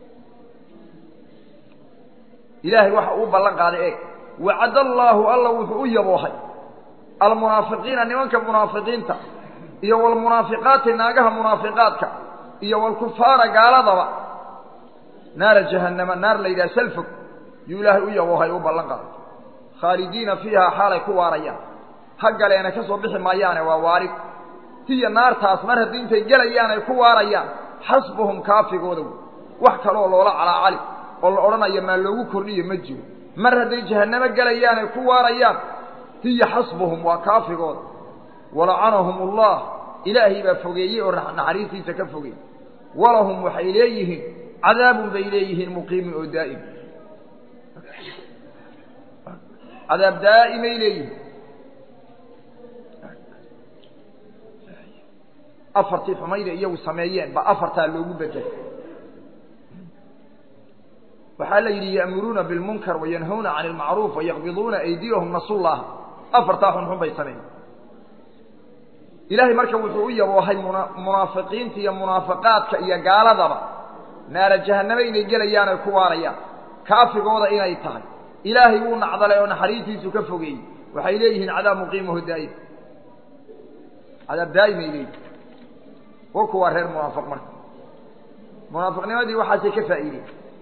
ilaahay waxa uu ballan qaaday eeg wacad allaahu alla wuxuu u yaboohay almunaafiqiina nimanka munaafiqiinta iyo walmunaafiqaati naagaha munaafiqaadka iyo walkufaara gaaladaba naara jahannama naar la yidhaha salfog yuu ilaahay u yaboohay u ballan qaaday khaalidiina fiihaa xaalay ku waarayaan ha galeena ka soo bixi maayaane waa waarid hiya naartaas mar haddii intay gelayaan ay ku waarayaan xasbuhum kaafigooda wey wax kaleoo loola calaacali oo la odhanayo maa loogu kordhiyo ma jiro mar hadday jahannamo gelayaan ay ku waarayaan hiya xasbuhum waa kaafigooda walacanahum ullah ilaahay baa fogeeyey oo naxariistiisa ka fogey walahum waxay leeyihiin cadaabun bay leeyihiin muqiimin oo daa'im cadaab daa'imay leeyihiin afartii xumayda iyagu sameeyeen ba afartaa loogu bedelay waxaa la yidhi ya'muruuna bilmunkar wayanhawna cani ilmacruuf wayaqbiduuna aydiyahum nasullaah afartaa xunxun bay sameeyeen ilaahay marka wuxuu u yaboohay muna munaafiqiinta iyo munaafiqaadka iyo gaaladaba naara jahanname inay gelayaan ay ku waarayaan kaafigooda inay tahay ilaahay wuu nacdalay oo naxariistiisu ka fogeeyey waxay leeyihiin cadaab muqiimaho daa'im cadaab daa'im ay leeyihin wa kuwaa reer munaafiq marka munaafiqnimadii waxaasay ka faa'iideen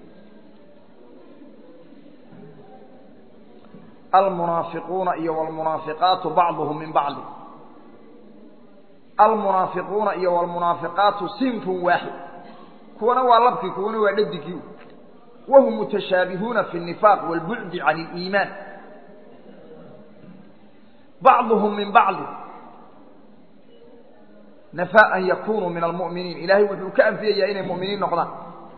almunaafiquuna iyo walmunaafiqaatu bacduhum min bacdi almunaafiquuna iyo walmunaafiqaatu sinfun waaxid kuwana waa labkii kuwana waa dhadigii wahum mutashaabihuuna fi الnifaaq wاlbucdi can اliimaan bacduhum min bacdi nafaa an yakunuu min almu'miniin ilaahay wuxuu ka anfiyayaa inay mu'miniin noqdaan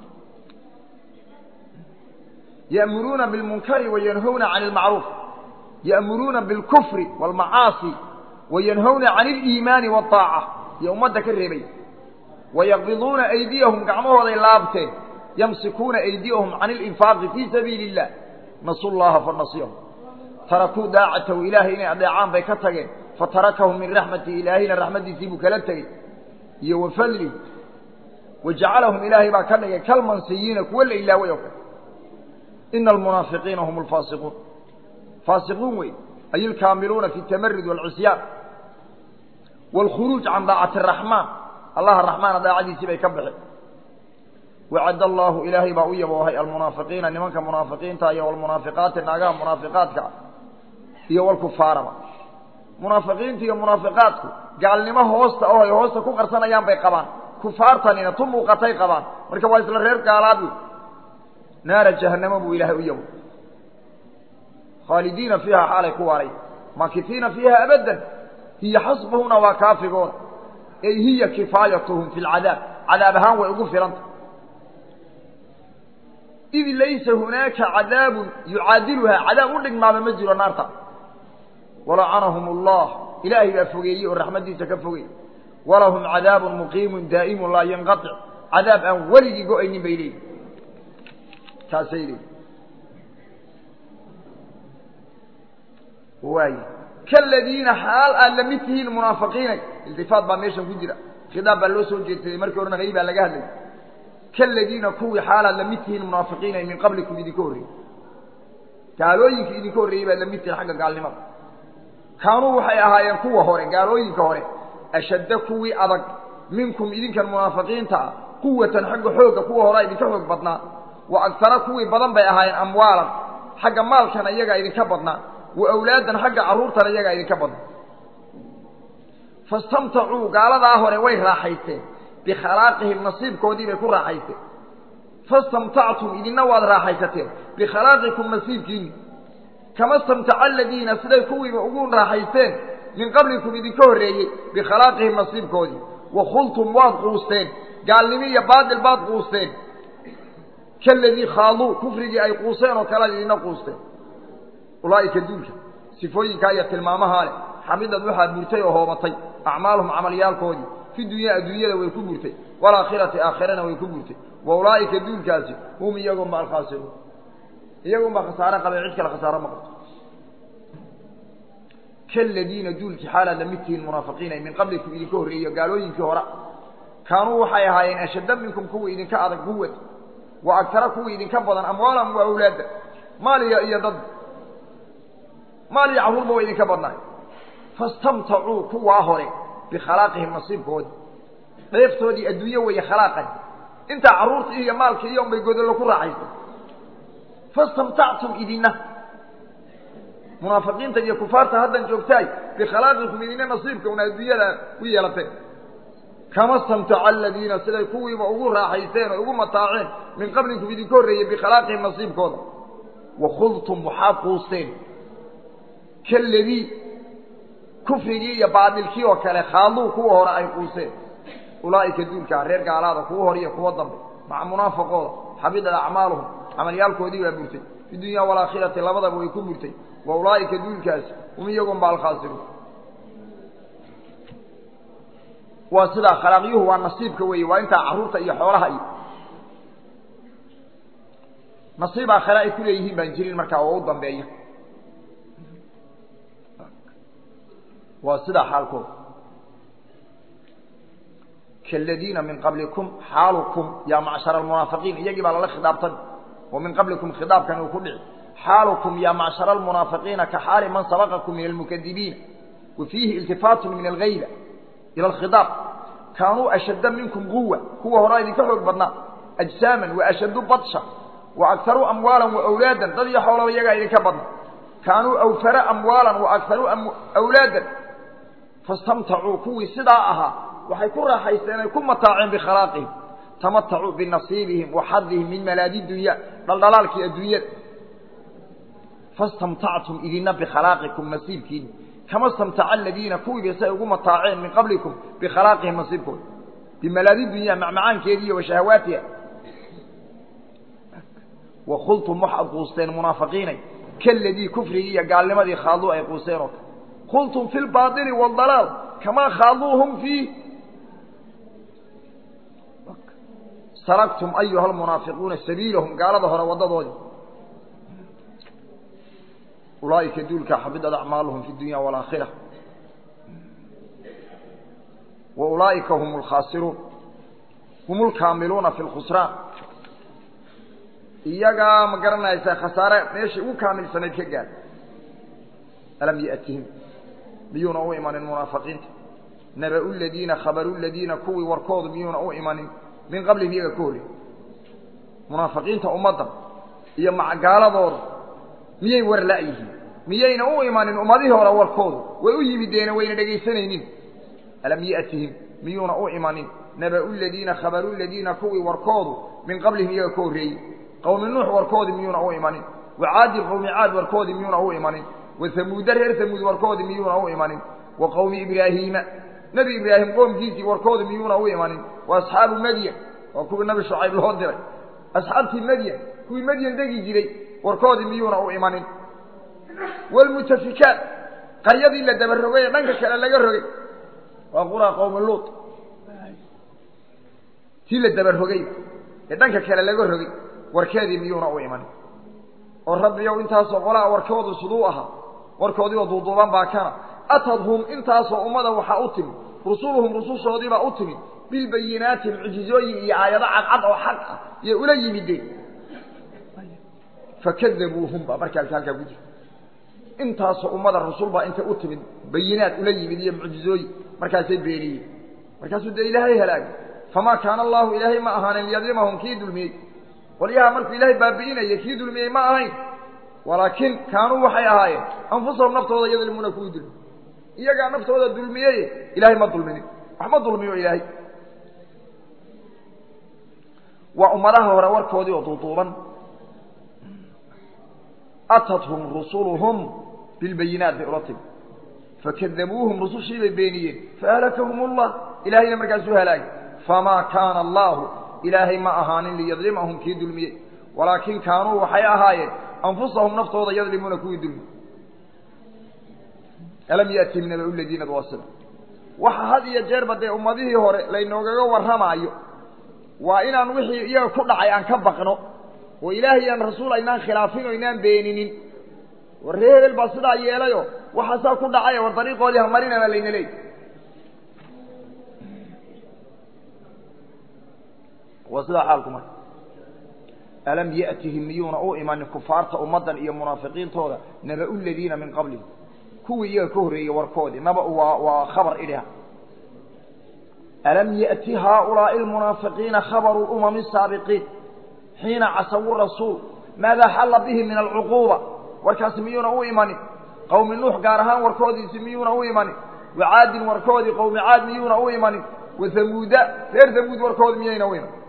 ya'muruuna bilmunkari wayanhawna can اlmacruuf ya'muruuna bilkufri wاlmacaasi wayanhawna can اliimaani wاطaaca iyo ummadda ka reebay wayaqbiduuna aydiyahum gacmahooday laabteen yamsikuuna aydiyahum can اlinfaaqi fii sabiili اllah nasu llaha fanasiyahum tarakuu daacatahu ilaahay inay adeecaan bay ka tageen fatarakahum min raxmati ilaahayna raxmaddiisii buu kala tegey iyo wa fadlihi wajacalahum ilaahay baa ka dhigay kalmansiyiina kuwa la ilaaway oo kale ina almunaafiqiina hum alfaasiquun faasiquun wey ay ilkaamiluuna fi اtamarid wاlcisyaan wاlkhuruuj can daacati الraxmaan allaha raxmaana daacadiisii bay ka baxeen wacad allaahu ilaahay baa u yaboohay almunaafiqiina nimanka munaafiqiinta iyo walmunaafiqaati naagaha munaafiqaadka iyo walkufaaraba munaafiqiinta iyo munaafiqaadku gaalnimo hoosta oo ay hoosta ku qarsanayaan bay qabaan kufaartanina tu muuqatay qabaan marka waa isla reer gaalaad wey naara jahannamo buu ilaahay u yabo khaalidiina fiiha xaalay ku waaray maakitiina fiiha abadan hiya xasbuhuna waa kaafigooda ey hiya kifaayatuhum fi lcadaab cadaab ahaan way ugu filanta id laysa hunaaka cadaabun yucaadiluhaa cadaab u dhigmaaba ma jiro naarta walacanahum allah ilaahay baa fogeeyey oo raxmaddiisa ka fogey walahum cadaabun muqiimun daa'imun laa yanqatic cadaab aan weligii go-aynin bay leeyihin taasay leeyihin waay kaladiina xaal aad la mid tihiin munaafiqiinay iltifaat baa meeshan ku jira khidaab baa loo soo jeedsaday markii horena hay baa laga hadlayay kaladiina kuwii xaalaad la mid tihiin munaafiqiinay min qablikum idinka horreeyey gaalooyinka idinka horreeyey baad la mid tihiin xagga gaalnimada kaanuu waxay ahaayeen kuwa hore gaalooyinka hore ashadda kuwii adag minkum idinkan munaafiqiinta ah quwatan xagga xoogga kuwa horea idinka xoog badnaa wa agtara kuwii badan bay ahaayeen amwaalan xagga maalkana iyagaa idinka badnaa wa awlaadan xagga carruurtana iyagaa idinka badnaa fastamtacuu gaaladaa hore way raaxaysteen bikhalaaqihim nasiibkoodii bay ku raaxaysteen fastamtactum idinna waad raaxaysateen bikhalaqikum nasiibkiinni kama stamtaca aladiina siday kuwiiba ugu raaxaysteen min qablikum idinka horreeyey bikhalaaqihim nasiibkoodii wakhultum waad quusteen gaalnimo iyo baatil baad quusteen kaladii khaaduu kufrigii ay quuseen oo kalead idinna quusteen ulaa'ika duulka sifooyinkaa iyo tilmaamahaa leh xamidad waxaa burtay oo hoobatay acmaaluhum camalyaalkoodii fi dunyaa adduunyada way ku burtay walaakhirati aakhirana way ku burtay wa ulaa'ika duulkaasi hum iyagunba alkhaasiruun iyagunba khasaare qabay cid kale khasaaro ma qabto kaladiina duulkii xaalaad lamid tihiin munaafiqiina min qablikum idinka horreeyo gaalooyinkii hore kaanuu waxay ahaayeen ashadda minkum kuwa idinka adag quwad wa agtara kuwa idinka badan amwaalan wa awlaadda maaliya iyo dad maal iyo carruurba wa idinka badnaay fastamtacuu kuwaa hore bikhalaaqihim nasiibkoodi dheeftoodii adduunye weeye khalaaqan intaa carruurtii iyo maalkii iyo unbay godollo ku raaxaystay fastamtactum idina munaafiqiinta iyo kufaarta haddan joogtaay bikhalaqikum idina nasiibka una adduunyada ku yeelateen kama stamtaca aladiina siday kuwiiba ugu raaxaysteen oo ugu mataaceen min qablikum idinka horreeyey bikhalaaqihim nasiibkooda wakhudtum waxaad quusteen kaladii kufrigii iyo baadilkii oo kale khaaduu kuwa hore ay quuseen ulaa'ika duulkaa reer gaalaada kuwa hore iyo kuwa dambe maca munaafaqooda xabidat acmaaluhum camalyaalkoodii baa burtay fi dunya walaakhirati labadaba way ku burtay wa ulaa'ika duulkaasi hum iyagunba alkhaasiruun waa sidaa khalaaqyuhu waa nasiibka weeye waa intaa carruurta iyo xoolaha iyo nasiib aakhare ay ku leeyihiin baan jirin markaa oo u dambeeya waa sidaa xaalkooda kaladiina min qablikum xaalukum yaa macshara almunaafiqiin iyagii baa lala khidaabtan wa min qablikum khidaabkan uu ku dhici xaalukum yaa macshara almunaafiqiina ka xaali man sabaqakum min almukadibiina wa fiihi iltifaatun min algayba ila alkhidaab kaanuu ashadda minkum quwa kuwa horaa idinka xoog badnaa ajsaaman wa ashaddu badsha wa agharuu amwaalan wa awlaadan dad iyo xoolaba iyagaa idinka badna kaanuu awfara amwaalan wa agharuu awlaadan fastamtacuu kuwii sidaa ahaa waxay ku raaxaysteen ay ku mataaceen bikhalaaqihim tamatacuu binasiibihim wa xadihim min malaadi dunya dhaldhalaalkii adduunyada fastamtactum idina bikhalaqikum nasiibkiini kama stamtaca aladiina kuwiiba say ugu mataaceen min qablikum bikhalaaqihim nasiibkooda bimalaadi dunya macmacaankeediiyo wa shahawaatiha wa khultum waxaad quusteen munaafiqiinay kaladii kufrigii iyo gaalnimadii khaaduu ay quuseen oo kale khultum fi lbaili waaldalaal kamaa khaaduuhum fiih salagtum ayuha almunaafiquuna sabiilahum gaalada hore waddadoodii ulaa'ika duulkaa xabidad acmaaluhum fi dunya waalaakhira wa ulaa'ika hum alkhaasiruun hum lkaamiluuna fi lkhusraan iyagaa ma garanaysaa khasaare meeshai ugu kaamilsanayd ka gaad alam ya'tihim miyuuna u imanin munaafiqiinta naba'u ladiina khabaru ladiina kuwii warkoodu miyuuna u imanin min qablihim iyaga ka horey munaafiqiinta ummadda iyo macgaaladooda miyay war la'yihiin miyayna u imanin ummadihii hore warkoodu way u yimideene wayna dhegaysanaynin alam ya'tihim miyuuna u imanin naba'u ladiina khabaru ladiina kuwii warkoodu min qablihim iyaga ka horreeyey qowmi nuux warkoodii miyuuna u imanin wa caadi qowmi caad warkoodii miyuuna u imanin wa hamuuda reer hamuud warkoodii miyuuna u imanin wa qowmi ibraahiima nebi ibraahim qoomkiisii warkoodii miyuuna u imanin wa asxaabu madyan waa kuwii nabi shucayb loo diray asxaabtii madyan kuwii madyan degi jiray warkoodii miyuuna u imanin waalmutafikaat qaryadii la daba rogay ee dhanka kale laga rogay waa quraa qowmi luut tii la daba rogay ee dhanka kale laga rogay warkeedii miyuuna u imanin oo rabbiyow intaasoo qolaa warkoodu siduu ahaa warkoodii oo duuduuban baa kana atadhum intaasoo ummada waxaa u timid rusuluhum rusushoodiibaa u timid bilbayinaati mucjizooyin iyo aayado cadcad oo xaq ah yay ula yimideen fakadabuuhum baa markaas halkaa ku jira intaasoo ummada rusul baa intay u timid bayinaad ula yimid iyo mucjizooyin markaasay beeniyeen markaasuu dee ilaahay halaagay famaa kaana allaahu ilaahay ma ahaanin liyadlimahum kii dulmiyey qolyaha markuu ilaahay baabi'inaya kii dulmiyey ma ahayn walaakin kaanuu waxay ahaayeen anfusahum naftooda yadlimuuna kuwii dulmi iyagaa naftooda dulmiyey ilaahay ma dulminin wax ma dulmiyo ilaahay waa ummadaha hore warkoodii oo duuduuban atathum rusuluhum bilbayinaat bay ula timi fakadabuuhum rusushii bay beeniyeen fahalakahum ullah ilaahayna markaasuu halaagay famaa kaana allaahu ilaahay ma ahaanin liyadlimahum kii dulmiyey walaakin kaanuu waxay ahaayeen anfusahum naftooda yadlimuuna kuwii dulmi alam yaatihim nabau ladiina wasila waxa had iyo jeerba dee ummadihii hore laynoogaga warramaayo waa inaan wixii iyaga ku dhacay aan ka baqno oo ilaahay aan rasuul aynaan khilaafin oo aynaan beeninin war ree hebel baa sidaa yeelayo waxaasaa ku dhacay war dariiqoodii hamarinana layna leey waa sidaa xaalku marka alam ya'tihim miyuuna u imanin kufaarta ummaddan iyo munaafiqiintooda naba-u ladiina min qablihim kuwii iyaga ka horreeyey warkoodii naba waa waa khabar idhiha alam ya'ti haaulaa'i almunaafiqiina khabaru lumami asaabiqiin xiina casawu rasuul maadaa xalla bihim min alcuquuba warkaasi miyuuna u imanin qowmi nuux gaar ahaan warkoodiisi miyuuna u imanin wacaadin warkoodii qowmi caad miyuuna u imanin wahamuuda reer hamuud warkoodi miyayna u imanin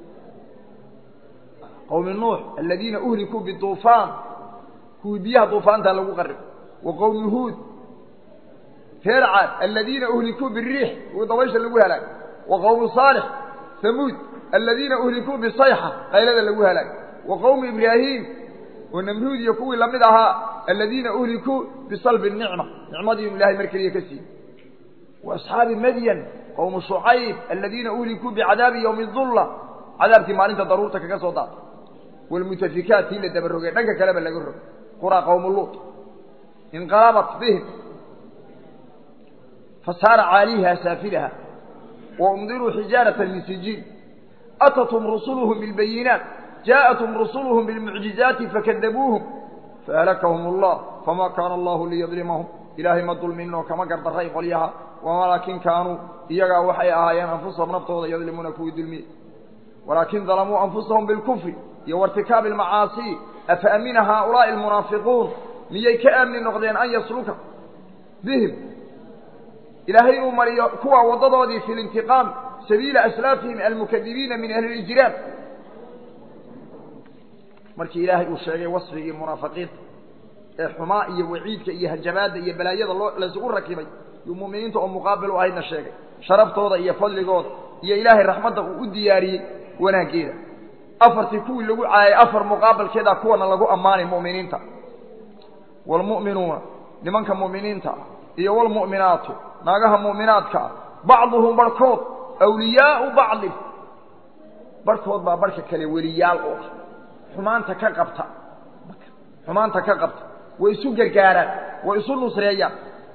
qowmi nuux aladiina uhlikuu biduufaan kuwii biyaha duufaantaa lagu qarib wa qowmi huud reer caad aladiina uhlikuu biriix kuwii dabaysha lagu halaag wa qowmi saalix hamuud aladiina uhlikuu bisayxa qaylada lagu halaag wa qowmi ibraahiim oo namruud iyo kuwii lamid ahaa aladiina uhlikuu bisalbi nicma nicmadii inu ilahay mar keliya ka siiyey wa asxaabi madyan qowmu shucayb aladiina uhlikuu bicadaabi yowmi dulla cadaabkii maalinta daruurta kaga soo daatay wlmutafikaat tii la dabarogay dhanka kaleba laga rog quraa qowmu luut inqalabat bihim fasaara caaliha saafilaha waumdiruu xijaarata min sijiin atathum rusuluhum bilbayinaat jaaءathum rusuluhum bilmucjizaati fakadabuuhum fahlakahum allah fama kaana allahu liyadlimahum ilaahay ma dulminoo kama gardaray qolyaha walaakin kaanuu iyagaa waxay ahaayeen anfusahum naftooda yadlimuuna kuwii dulmiye walaakin dalamuu anfusahum bilkufri iyo wartikaabi almacaasi afa amina haaulaa'i almunaafiquun miyay ka aamni noqdeen an yasluka bihim ilaahay inuu mariyo kuwa waddadoodii fi lintiqaam sabiila aslaafihim almukadibiina min ahli lijraam markii ilaahay uu sheegay wasfigii munaafiqiinta ee xumaa iyo waciidka iyo hajabaadda iyo balaayada loo laysugu rakibay yuu mu'miniinta oo muqaabil u ahaydna sheegay sharaftooda iyo fadligooda iyo ilaahay raxmadda uu u diyaariyey wanaaggeeda afartii kuwii lagu caayay afar muqaabalkeeda kuwana lagu ammaanay mu'miniinta waalmu'minuuna nimanka mu'miniinta iyo waalmu'minaatu naagaha mu'minaadka ah bacduhum barhkood awliyaau bacdin barhkood baa barhka kale weliyaal u ah xumaanta ka qabta xumaanta ka qabta way isu gargaaraan way isu nusreeyaan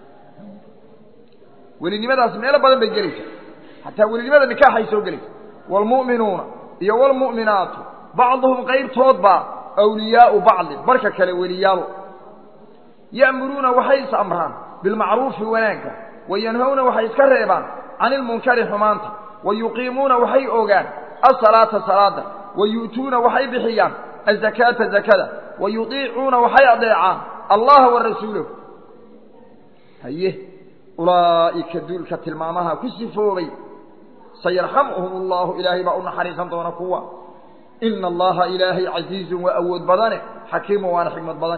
welinimadaas meelo badan bay gelaysaa xataa welinimada nikaaxay soo gelaysa waalmu'minuuna iyo waalmu'minaatu bacduhum qaybtoodbaa awliyaau bacdin barka kale weliyaalu ya'muruuna waxay is amraan bilmacruufi wanaagga wayanhowna waxay iska reebaan can ilmunkari xumaanta wa yuqiimuuna waxay ogaan asalaata salaada wa yu'tuuna waxay bixiyaan azakaata zakada wa yudiicuuna waxay adeecaan allaha wa rasuulahu haye ulaa'ika duulka tilmaamaha ku sifoobay sayarxamuhum allahu ilaahay baa u naxariisan doona kuwa ina allaha ilaahay casiizun waa awood badane xakiimu waana xikmad badan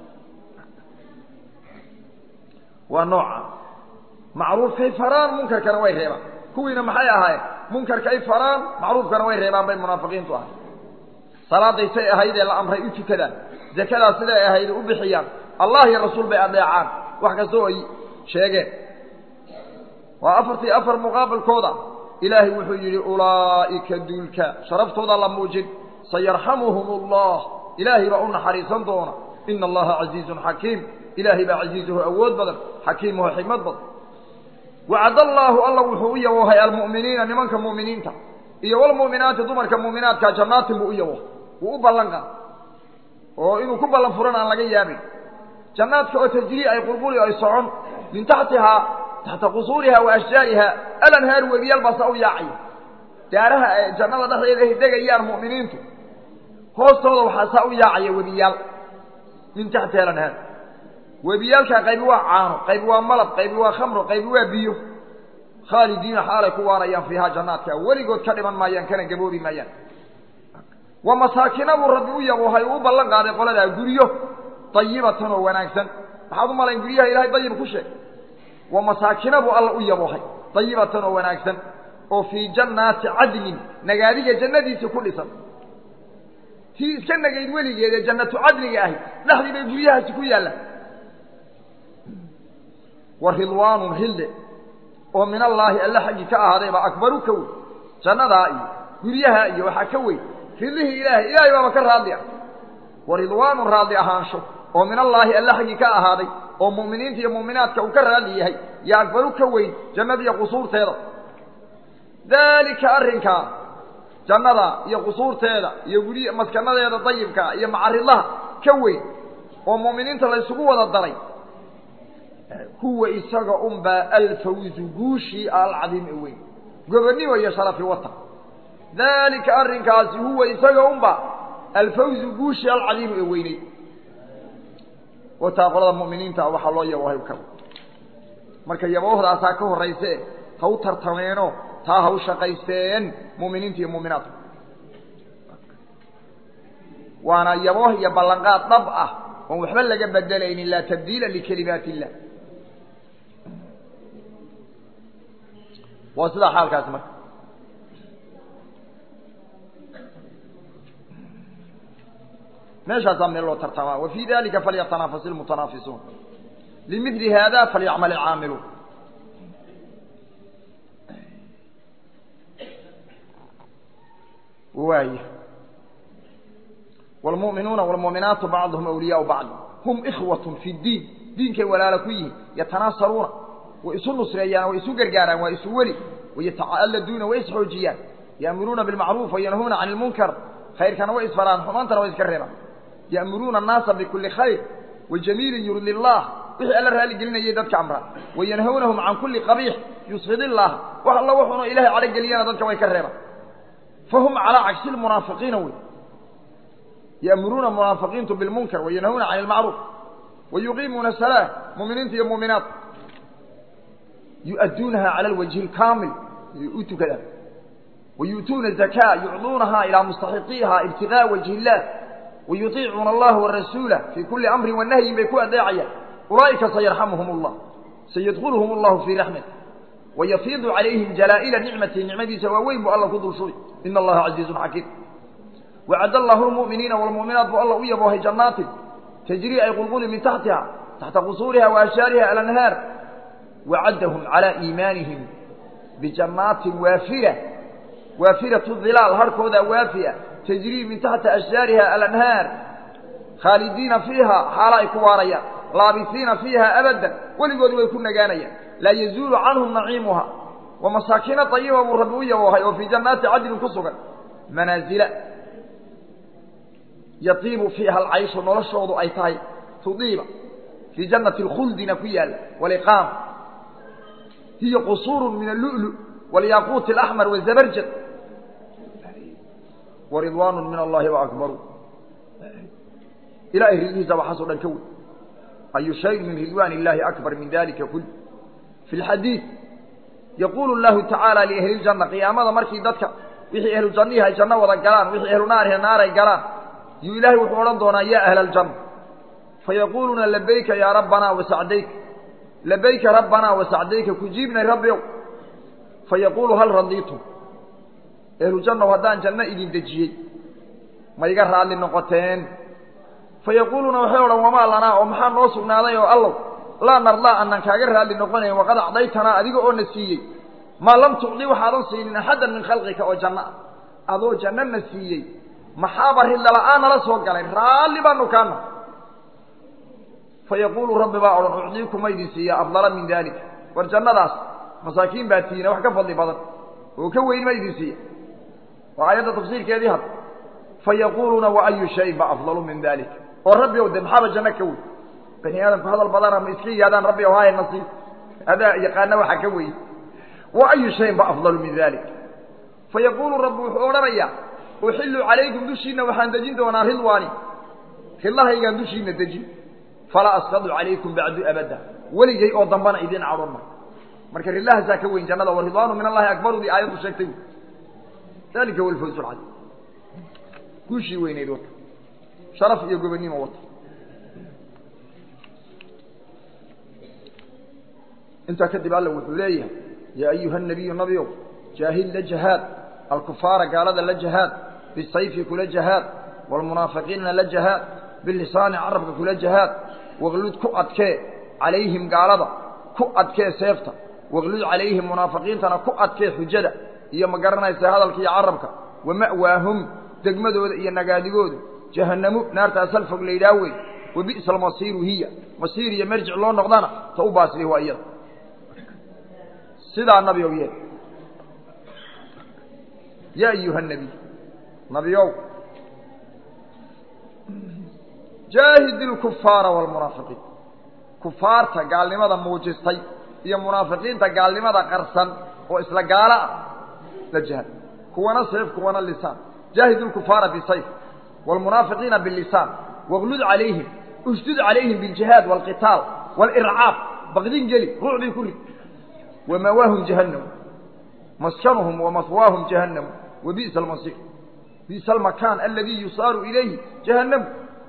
waa nooca macruufkay faraan munkarkana way reebaan kuwiina maxay ahaayeen munkarkay faraan macruufkana way reebaan bay munaafiqiintu ahay salaaday say ahaydee la amray u tukadaan zakadaas siday ahayd u bixiyaan allah iyo rasuul bay adeecaan wax kasta oo ay sheegeen waa afartii afar muqaabalkooda ilaahay wuxuu yidhi ulaa'ika duulka sharaftooda la muujin sayarxamuhum allah ilaahay baa u naxariisan doona ina allaha casiizun xakiim ilaahay baa casiizuhu awood badan xakiimuhu xikmad badan wacad allaahu alla wuxuu u yaboohay almu'miniina nimanka mu'miniinta iyo walmu'minaati dumarka mu'minaadka jannaatin buu u yaboohay wuu u ballan qaad oo inuu ku ballan furan aan laga yaabin jannaadka oo tajrii ay qulquli ay socon min taxtihaa taxta qusuuriha wa ashjaariha alanhaar webiyaal baa saa u yaacaya daaraha ay jannada dhexdeeda ay degayaan mu'miniintu hoostooda waxaa saa u yaacaya webiyaal min taxtiha alanhaar webiyaalkaa qaybi waa caano qaybi waa malab qaybi waa khamro qaybi waa biyo khaalidiina xaalay ku waarayaan fiihaa jannaadka weligood ka dhiman maayaan kana gaboobi maayaan wa masaakina buu rabbi u yaboohay uu u ballan qaaday qoladaa guryo dayibatan oo wanaagsan maxaad u malayn guryaha ilahay dayib ku sheeg wa masaakina buu alla u yaboohay dayibatan oo wanaagsan oo fii jannaati cadlin nagaadiga jannadiisa ku dhisan tii iska nagayd weligeed ee jannatu cadliga ahayd dhexdii bay guryahaasi ku yaallaan wa ridwaanun hille oo min allaahi alle xaggi ka ahaaday baa akbaru ka weyn jannadaa iyo guryaha iyo waxaa ka weyn ridihii ilaahay ilaahay baaba ka raadli ah wa ridwaanu raadli ahaansho oo min allaahi alle xaggi ka ahaaday oo mu'miniinta iyo mu'minaadka uu ka raadli yahay yo akbaru ka weyn jannadiiyo qusuurteeda daalika arrinkaa jannada iyo qusuurteeda iyo guryi maskanadeeda dayibkaa iyo macaridlaha ka weyn oo mu'miniinta la ysugu wada daray huwa isaga unbaa alfawzu guushii alcadiim ee weyn gobonnimo iyo sharafi wata daalika arrinkaasi huwa isaga unbaa alfawzu guushii alcadiimu ee weyney wataa qolada mu'miniinta waxaa loo yaboohay ka marka yaboohdaasaa ka horrayse ha u tartameeno taa ha u shaqaysteen mu'miniinta iyo mu'minaadka waana yabooh iyo ballanqaad dhab ah oon waxba laga bedelaynin laa tabdiila likalimaat illah waa sidaa xaalkaasi marka meeshaasaa meel loo tartamaa wa fii dalika falyatanafas ilmutanaafisuun limidli hada falyacmal ilcaamiluun waaya wlmu'minuuna wlmu'minaatu bacduhum awliyaau bacd hum ikhwatun fi ddiin diinkay walaala ku yihiin yatanaasaruuna way isu nusreeyaan way isu gargaaraan waa isu weli wayatacaladuuna way isxoojiyaan ya'muruuna bilmacruuf wayanhuuna can ilmunkar khayrkana way isfaraan xumaantana way iska reebaan ya'muruuna annaasa bikulli khayr wajamiilin yurdi llah wixii alla raali gelinayay dadka amraa wayanhawnahum can kulli qabiix yusfid illah wax alla wuxuuna ilahay cadhogeliyana dadka way ka reebaan fahum calaa cagsi lmunaafiqiina wey ya'muruuna munaafiqiintu bilmunkar wayanhauna can ilmacruuf wayuqiimuuna salaa mu'miniinta iyo mu'minaat yu'adduunaha cala alwajhi alkaamil u tukadaan wayu'tuuna zakaa yucduunaha ilaa mustaxiqiiha ibtigaa wajhi illah wayuطiicuuna allaha warasuulah fii kulli amrin wanahyin bay ku adeecayaan ulaa'ika sayarxamuhum allah sayadkuluhum allahu fii raxmat wayafiidu calayhim jalaa'ila nicmatihi nicmadiisa waaweyn buu alla ku dulshuday ina allaha casiizun xakiim wacad allahu lmu'miniina wlmu'minaat buu alla u yaboohay jannaatin tajrii ay qulquli min taxtiha taxta qusuuriha wa ashjaariha alanhaar wacaddahum calaa iimaanihim bijannaatin waafira waafiratu hilaal harhkooda waafiya tajrii min taxti ashjaariha alanhaar khaalidiina fiiha xaalo ay ku waarayaan laabisiina fiiha abadan weligood way ku nagaanayaan laa yazuulu canhum naciimuha wa masaakiina ayiba buu rabbi u yaboohay oo fii jannaati cadlin ku sugan manaazila yaiibu fiiha alcayshu noloshoodu ay tahay tudiiba fii jannati lkhuldina ku yaalla waliqaama hiya qusuuru min allu'lu walyaaquuti alaxmar wazabarjad waridwaanu min allahi waakbaru ilahay ridhiisa waxaasoo dhan ka wey ayu shayin min ridwaan illahi akbar min dalika kul fi lxadiid yaquulu llahu tacaala liahli ljanna qiyaamada markii dadka wixii ahlu jannihi ay janno wada galaan wixii ahlu naarihi naar ay galaan yuu ilaahay wuxuu odhan doonaa ya ahla aljanna fayaquuluuna labayka yaa rabbanaa wasacdayka labayka rabbanaa wasacdayka kujiibnay rabbiow fayaquulu hal radiitum ehlu jannaw haddaan janno idin dejiyey ma iga raalli noqoteen fayaquuluuna waxay odhan wamaa lanaa oo maxaa noo sugnaaday oo allow laa nardaa anaan kaaga raalli noqonayn waqad acdaytanaa adiga oo na siiyey maa lam tucdi waxaadan siinin axaddan min khalqika oo janno ah adoo janno na siiyey maxaaba ridlala'aan nala soo galay raalli baanu kaana fayaquulu rabbi baa odhan ucdiikuma idin siiya afdala min daalika war jannadaas masaakiin baa tiina wax ka fadli badan oo ka weyn ma idin siiya waa aayadda tafsiirkeedii hadda fayaquuluuna wa ayu shayin ba afdalu min dalik oo rabbi ow de maxaaba janno ka weyn bani aadamku hadal badana ma iska yihaadaan rabbi ow haaya nasiib adaa yaqaana waxa ka weyn wa ayu shayin ba afdalu min dalik fayaquulu rabbi wuxuu odhanayaa uxillu calaykum dushiina waxaan dejin doonaa ridwaani ridlahaygaan dushiina dejin falaa askadu calaykum bacdu abada weligay oo dambana idiin cadhon ma marka ridlahaasaa ka weyn jannada wa ridwaanu min allahi akbarudii aayaddu sheegtay dalika huwa alfawz alcadiim guushii weynayd wata sharaf iyo gobonnimo wata intaa kadib alla wuxuu leeyahay yaa ayuha nabiyu nabiow jaahid la jahaad alkufaara gaalada la jahaad bisayfi kula jahaad waalmunaafiqiina la jahaad bilisaani carabka kula jahaad waqlud ku adkee calayhim gaalada ku adkee seefta waqlud calayhim munaafiqiintana ku adkee xujada iyo ma garanaysa hadalka iyo carabka wa ma'waahum degmadooda iyo nagaadigoodu jahannamu naartaas hal fog laydhaah wey wa bi'sa almasiiru hiya masiir iyo marjic loo noqdana ta u baasli waa iyada sidaa nabiow yee yaa ayuha nabiy nabiow jaahid ilkufaara waalmunaafiqiin kufaarta gaalnimada muujistay iyo munaafiqiinta gaalnimada qarsan oo isla gaalo ah la jihad kuwana sayf kuwana lisaan jaahid ilkufaara bisayf waalmunaafiqiina bilisaan waqlud calayhim usdud calayhim biljihaad waalqitaal waalircaab baqdin geli ruucdii ku rid wamawaahum jahannam maskanuhum wamahwaahum jahannamu wa bi'sa almasiir bi'sa almakaan aladii yusaaru ilayhi jahannamu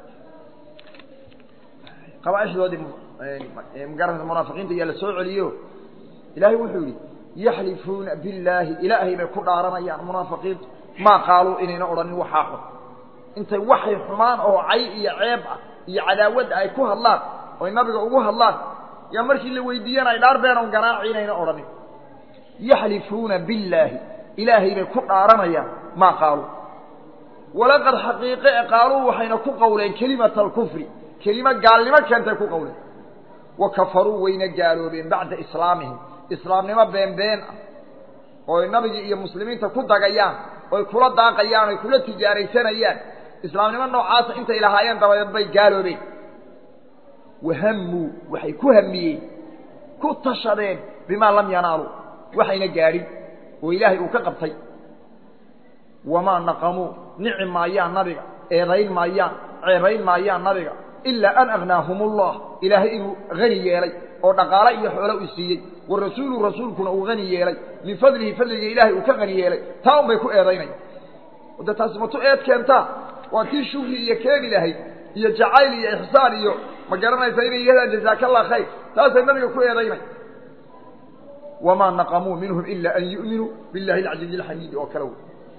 qabaaixdoodii magaranaysa munaafiqiinta yaa la soo celiyo ilaahay wuxuu yidhi yaxlifuuna billaahi ilaahay bay ku dhaaranayaan munaafiqiintu maa qaaluu inayna odhanin waxaa xun intay waxay xumaan oo cay iyo ceeb ah iyo cadaawadda ay ku hadlaan oy nabiga ugu hadlaan yaa markii la weydiiyana ay dhaar beenon ganaaci inayna odhanin yaxlifuuna billaahi ilaahay bay ku dhaaranayaan maa qaaluu walaqad xaqiiqe e qaaluu waxayna ku qowleen kelimata alkufri kelimo gaalnimo keentay ku qowleen wa kafaruu wayna gaaloobeen bacda islaamihim islaamnimo beenbeen ah ooy nabigii iyo muslimiinta ku dagayaan oy kula daaqayaan oy kula tijaaraysanayaan islaamnimo noocaasa intay lahaayeen dabadeed bay gaaloobeen wahammuu waxay ku hamiyeen ku tashadeen bimaa lam yanaaluu waxayna gaadhin oo ilaahay uu ka qabtay wamaa naqamuu nici maayaan nabiga eedayn maayaan ceebayn maayaan nabiga ilaa an agnaahum ullah ilaahay inuu hani yeelay oo dhaqaale iyo xoolo uu siiyey wa rasuulu rasuulkuna uu hani yeelay min fadlihi fadliga ilaahay uu ka hani yeelay taa un bay ku eedaynaya de taasi matu eed keentaa waa tii shugri iyo keeni lahayd iyo jacayl iyo ixsaan iyo ma garanaysa inay yidhahdaan jazaaka allah khayr taasay nabiga ku eedaynay wamaa naqamuu minhum ila an yu'minuu billahi alcaziizi alxamiidi oo kale wey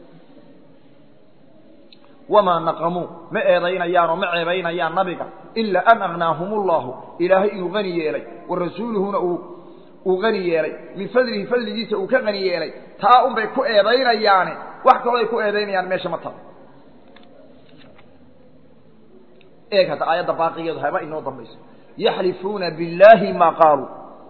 wamaa naqamuu ma eedaynayaan oo ma ceebaynayaan nabiga ilaa an agnaahum ullahu ilaahay inuu hani yeelay wa rasuuluhuna uu uu hani yeelay min fadlihi fadligiisa uu ka hani yeelay taa un bay ku eedaynayaane wax kaloo ay ku eedaynayaan meesha ma talo eeg hadda aayadda baaqigeedu haba inoo dambayso yaxlifuuna billaahi maa qaaluu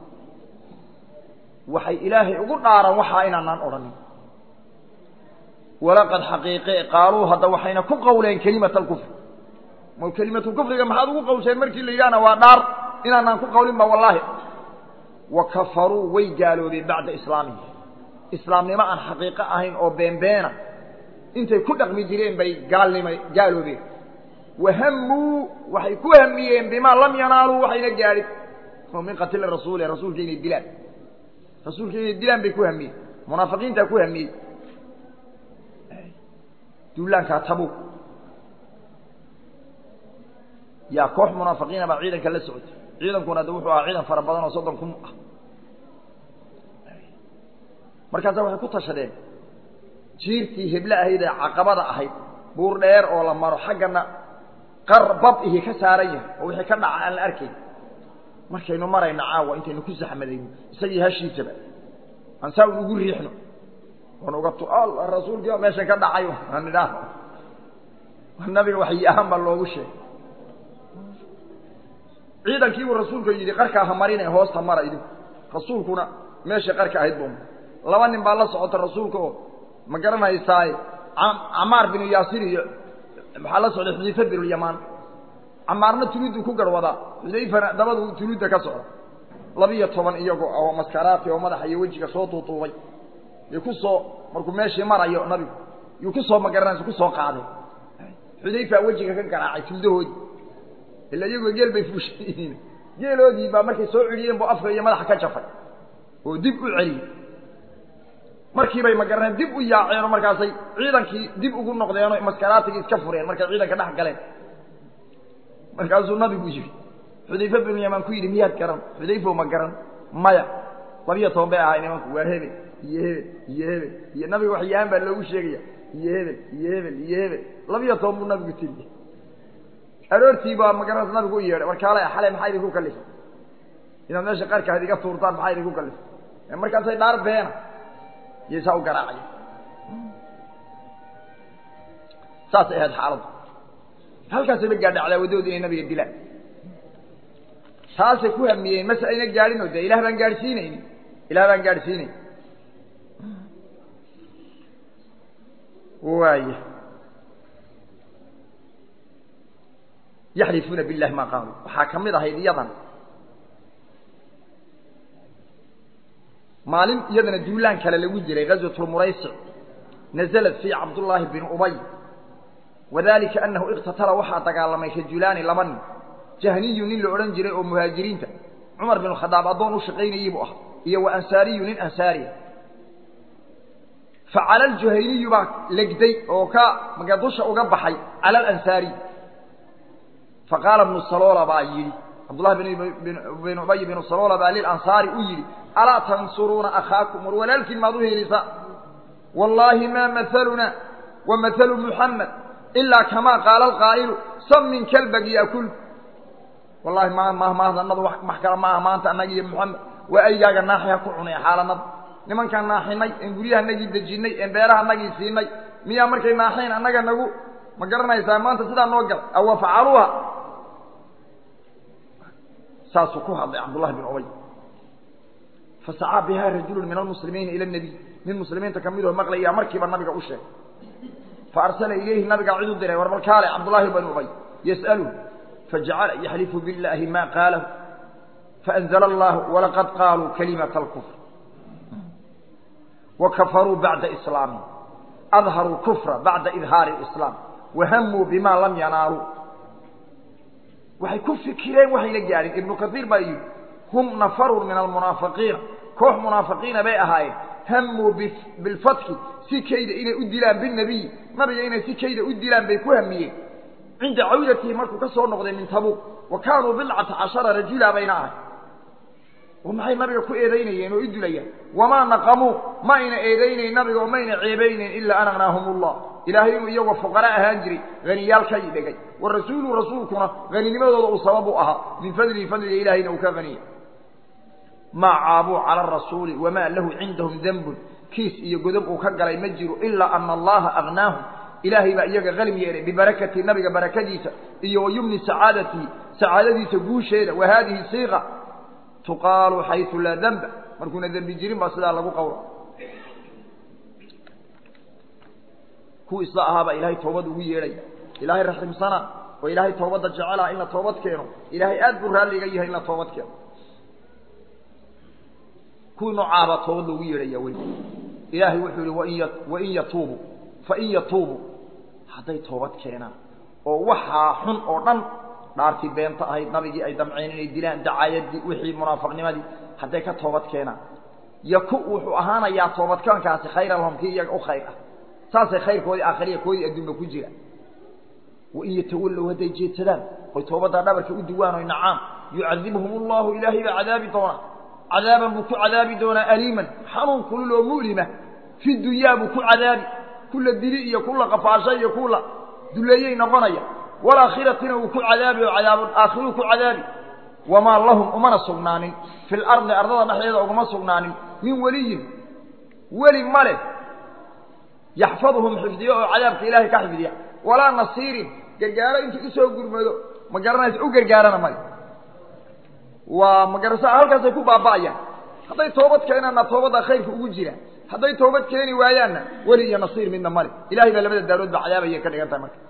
waxay ilaahay ugu dhaaran waxaa inaanaan odhanin walaqad xaqiiqe qaaluu hadda waxayna ku qowleen kelimata alkufri ma kelimatu kufriga maxaad ugu qowsheen markii la yidhahna waa dhaar inaanaan ku qowlin ba wallaahi wa kafaruu way gaaloobeen bacda islaamihi islaamnimo aan xaqiiqo ahayn oo beenbeena intay ku dhaqmi jireen bay gaalnima gaaloobeen wahammuu waxay ku hamiyeen bimaa lam yanaaluu waxayna gaadhin oo min qatili rasuuli rasuulka inay dilaan rasuulka inay dilaan bay ku hamiyeen munaafiqiintaa ku hamiyey duulaankaa tabuuk yaa koox munaafiqiina baa ciidanka la socotay ciidankuna de wuxuu ahaa ciidan fara badan oo soddon kun ah markaasa waxay ku tashadeen jiirtii heble ahayd ee caqabada ahayd buur dheer oo la maro xaggana qar bab ihi ka saaran yahay oo wixii ka dhaca aan la arkayn markaynu marayna caawa intaynu ku saxmadayno isagii hashiisaba aan saa un ugu riixno oon uga tu alla rasuulkii baa meeshan ka dhacay aan idhaah nabiga waxyi ahaan baa loogu sheegay ciidankiibuu rasuulku yidhi qarkaa ha marine hoosta mara idinku rasuulkuna meeshay qarka ahayd buu laba nin baa la socota rasuulka oo ma garanaysaaye camaar binu yaasir iyo maxaa la socday xudayfa binulyamaan camaarna tuluudu ku garwadaa xudayfana dabadu tuluudda ka socda labiyo toban iyagoo oo maskaraati oo madaxa iyo wejiga soo tuutuubay y ku soo markuu meeshii marayo nabigu yuu ku soo magaranaysa ku soo qaaday xudayfa wejiga ka garaacay tuldahoodii ila iyagoo geel bay fuushan yihiin geeloodii baa markay soo celiyeen buu afka iyo madaxa ka jafay oo dib u celiyey markiibay magaraneen dib u yaaceen oo markaasay ciidankii dib ugu noqdeenoo maskaraatigii iska fureen markay ciidanka dhex galeen markaasuu nabigu yidhi xudayfe binu yamaan ku yidhi miyaad garan xudayfo ma garan maya labiyo toban bay ahay nimanku waa hebel iyo hebel iyo hebel iyo nabiga waxyahaan baa loogu sheegaya iyo hebel iyo hebel iyo hebel labiyo toban buu nabigu tiriye aroortii baa magaranaysa nabigu u yeedhay warkaale xalay maxaa idinku kalifay inaad meesha qarka had iga tuurtaan maxaa idinku kalifay markaasay dhaar beena iyo saa u garaacaya saasay ahayd xaaladdu halkaasayba gaadha cadaawadooda inay nabiga dilaan taasay ku hamiyeen mase ayna gaadhin oo dee ilah baan gaadhsiinayni ilah baan gaadhsiinayn waaya yaxlifuuna billahi maa qaaluu waxaa ka mid ahayd iyadan maalin iyadana duulaan kale lagu jiray gazwatulmuraysic naزlat fii cabdullaahi bin ubay wadalika anahu iqtatala waxaa dagaalamay rajulaani laba nin jahniyu nin la odhan jiray oo muhaajiriinta cumar bin khadaab addoon u shaqaynayey buu ahaa iyo wa ansaariyu nin ansaariya facala aljuhayniyu baa legday oo ka maga dusha uga baxay cala alansaariy faqaala bnu saloola baa yidhi cabdullahi bin ubay binu saloola baa lilansaari u yidhi alaa tansuruuna akhaakum war walaalkiin maad u helisa wallaahi maa mahaluna wa mahalu muxamed ilaa kamaa qaala alqaa'ilu samin kalbag yaakul wallahi ma mahmaadanadu wax kale ma aha maanta annaga iyo moxamed waa aygaaga naaxi ha ku cunay xaalanada nimankaan naaxinay een guryahanagii dejinnay een beerahanagii siinay miyaa markay naaxeen annaga nagu ma garanaysaa maanta sidaa noo gal awa facaluuha saasuu ku hadlay cabdullahi bin ubay fasacaa bihaa rajulu min almuslimiina ila nabiy nin muslimiinta ka midoo maqlayaa markiiba nabiga u sheegay fa arsala ilayhi nabigaa cid u diray war balkaale cabdullaahi bin ubay yas'aluhu fajacala yaxlifu biاllaahi ma qaalahu faanzla allahu walaqad qaaluu kalimata alkufr wakafaruu bacda islaamihim adharuu kufra bacda idhaari اlislaam wahamuu bima lam yanaaluu waxay ku fikireen waxayna gaadhin ibnu kaiir baa yidhi hum nafarun min almunaafiqiina koox munaafiqiina bay ahaayeen hamuu bilfatki si kayda inay u dilaan binabiyi nabiga inay si kayda u dilaan bay ku hamiyeen cinda cawdatihi markuu ka soo noqday min tabuuq wa kaanuu bidcata cashara rajula bayna ahay oo maxay nabiga ku eedaynayeen oo i dilayaan wamaa naqamuu ma ayna eedaynayn nabiga oo mayna ceebaynayn ilaa an agnaahum ullah ilaahay inuu iyagoo fuqara ahaan jiray haniyaalkay dhegay wa rasuulu rasuulkuna haninimadooda uu sabab u ahaa min fadlihi fadliga ilahayna uu ka haniya maa caabuu cala arasuuli wamaa lahu cindahum dembun kiis iyo godob uu ka galay ma jiro ilaa ana allaha agnaahum ilaahay baa iyaga qalim yeelay bibarakati nabiga barakadiisa iyo wa yumni sacaadatihi sacaadadiisa guusheeda wa haadihi siiqa tuqaalu xaysu laa demba markuuna dembi jirin baa sidaa lagu qawra kuwa isla ahaabaa ilaahay toobad ugu yeedhay ilaahay raximsana oo ilaahay toobadda jecelaha in la toobad keeno ilaahay aad buu raalliga yahay in la toobad keeno kuwii noocaabaa toobad loogu yeedhaya weli ilaahay wuxuu yihi wain ya wain yatuubu fain yatuubu hadday toobad keenaan oo waxaa xun oo dhan dhaartii beenta ahayd nabigii ay damceen inay dilaan dacaayadii wixii munaafiqnimadii hadday ka toobad keenaan yaku wuxuu ahaanayaa toobadkaankaasi khayran lahum kii iyaga u khayr ah saasay khayrkoodii aakhiriya koodii adduunba ku jira wain yatawallow hadday jeedsadaan oy toobaddaa dhabarka u duwaan oy nacaan yucadibhum allahu ilaahay baa cadaabi doonaa cadaaban buu ku cadaabi doonaa aliiman xanuun kulul oo mu'lima fi dunyaa buu ku cadaabi kula dili iyo kula qafaasha iyo kula duleeyey noqonaya walakhiratina uu ku cadaabi oo cadaab aakhiruu ku cadaabi wamaa lahum umana sugnaanin fi lardi ardada dhexdeeda uguma sugnaanin min weliyin weli ma leh yaxfaduhum xifdiyo oo cadaabka ilaahay ka xifdiya walaa nasiirin gargaaro intuu usoo gurmado ma garanaysa u gargaarana male waa magarasa halkaasay ku baaba'ayaan hadday toobad keenaanna toobadda khayrka ugu jira hadday toobad keeni waayaanna weli iyo nasiir midna male ilahay baa labada daarood ba cadaabaya ka dhigan tahay marka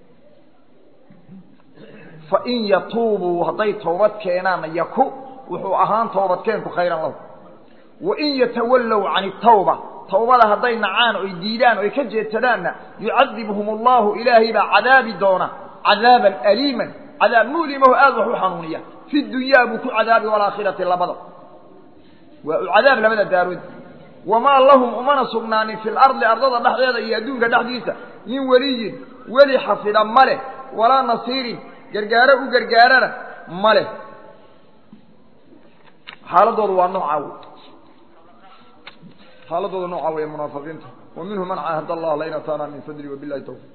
fain yatuubuu hadday toobad keenaanna yaku wuxuu ahaan toobadkeenku khayran lahu wain yatawallow can itawba tawbada hadday nacaan oy diidaan oy ka jeedsadaanna yucadibhum allahu ilaahay baa cadaabi doona cadaaban aliiman cadaab mu'limaho aad wax u xanuuniya fi dunyaa buu ku cadaabi walaakhirati labada waa u cadaab labada daarood wamaa lahum umana sugnaanin fi lardi ardada dhexdeeda iyo adduunka dhexdiisa min weliyin weli xafida ma leh walaa nasiirin gargaaro u gargaarana ma leh xaaladoodu waa noocaa wey xaaladooda noocaa weeye munaafiqiinta wa minhu man caahad allah lain ataana min fadli wabilahi tawfiq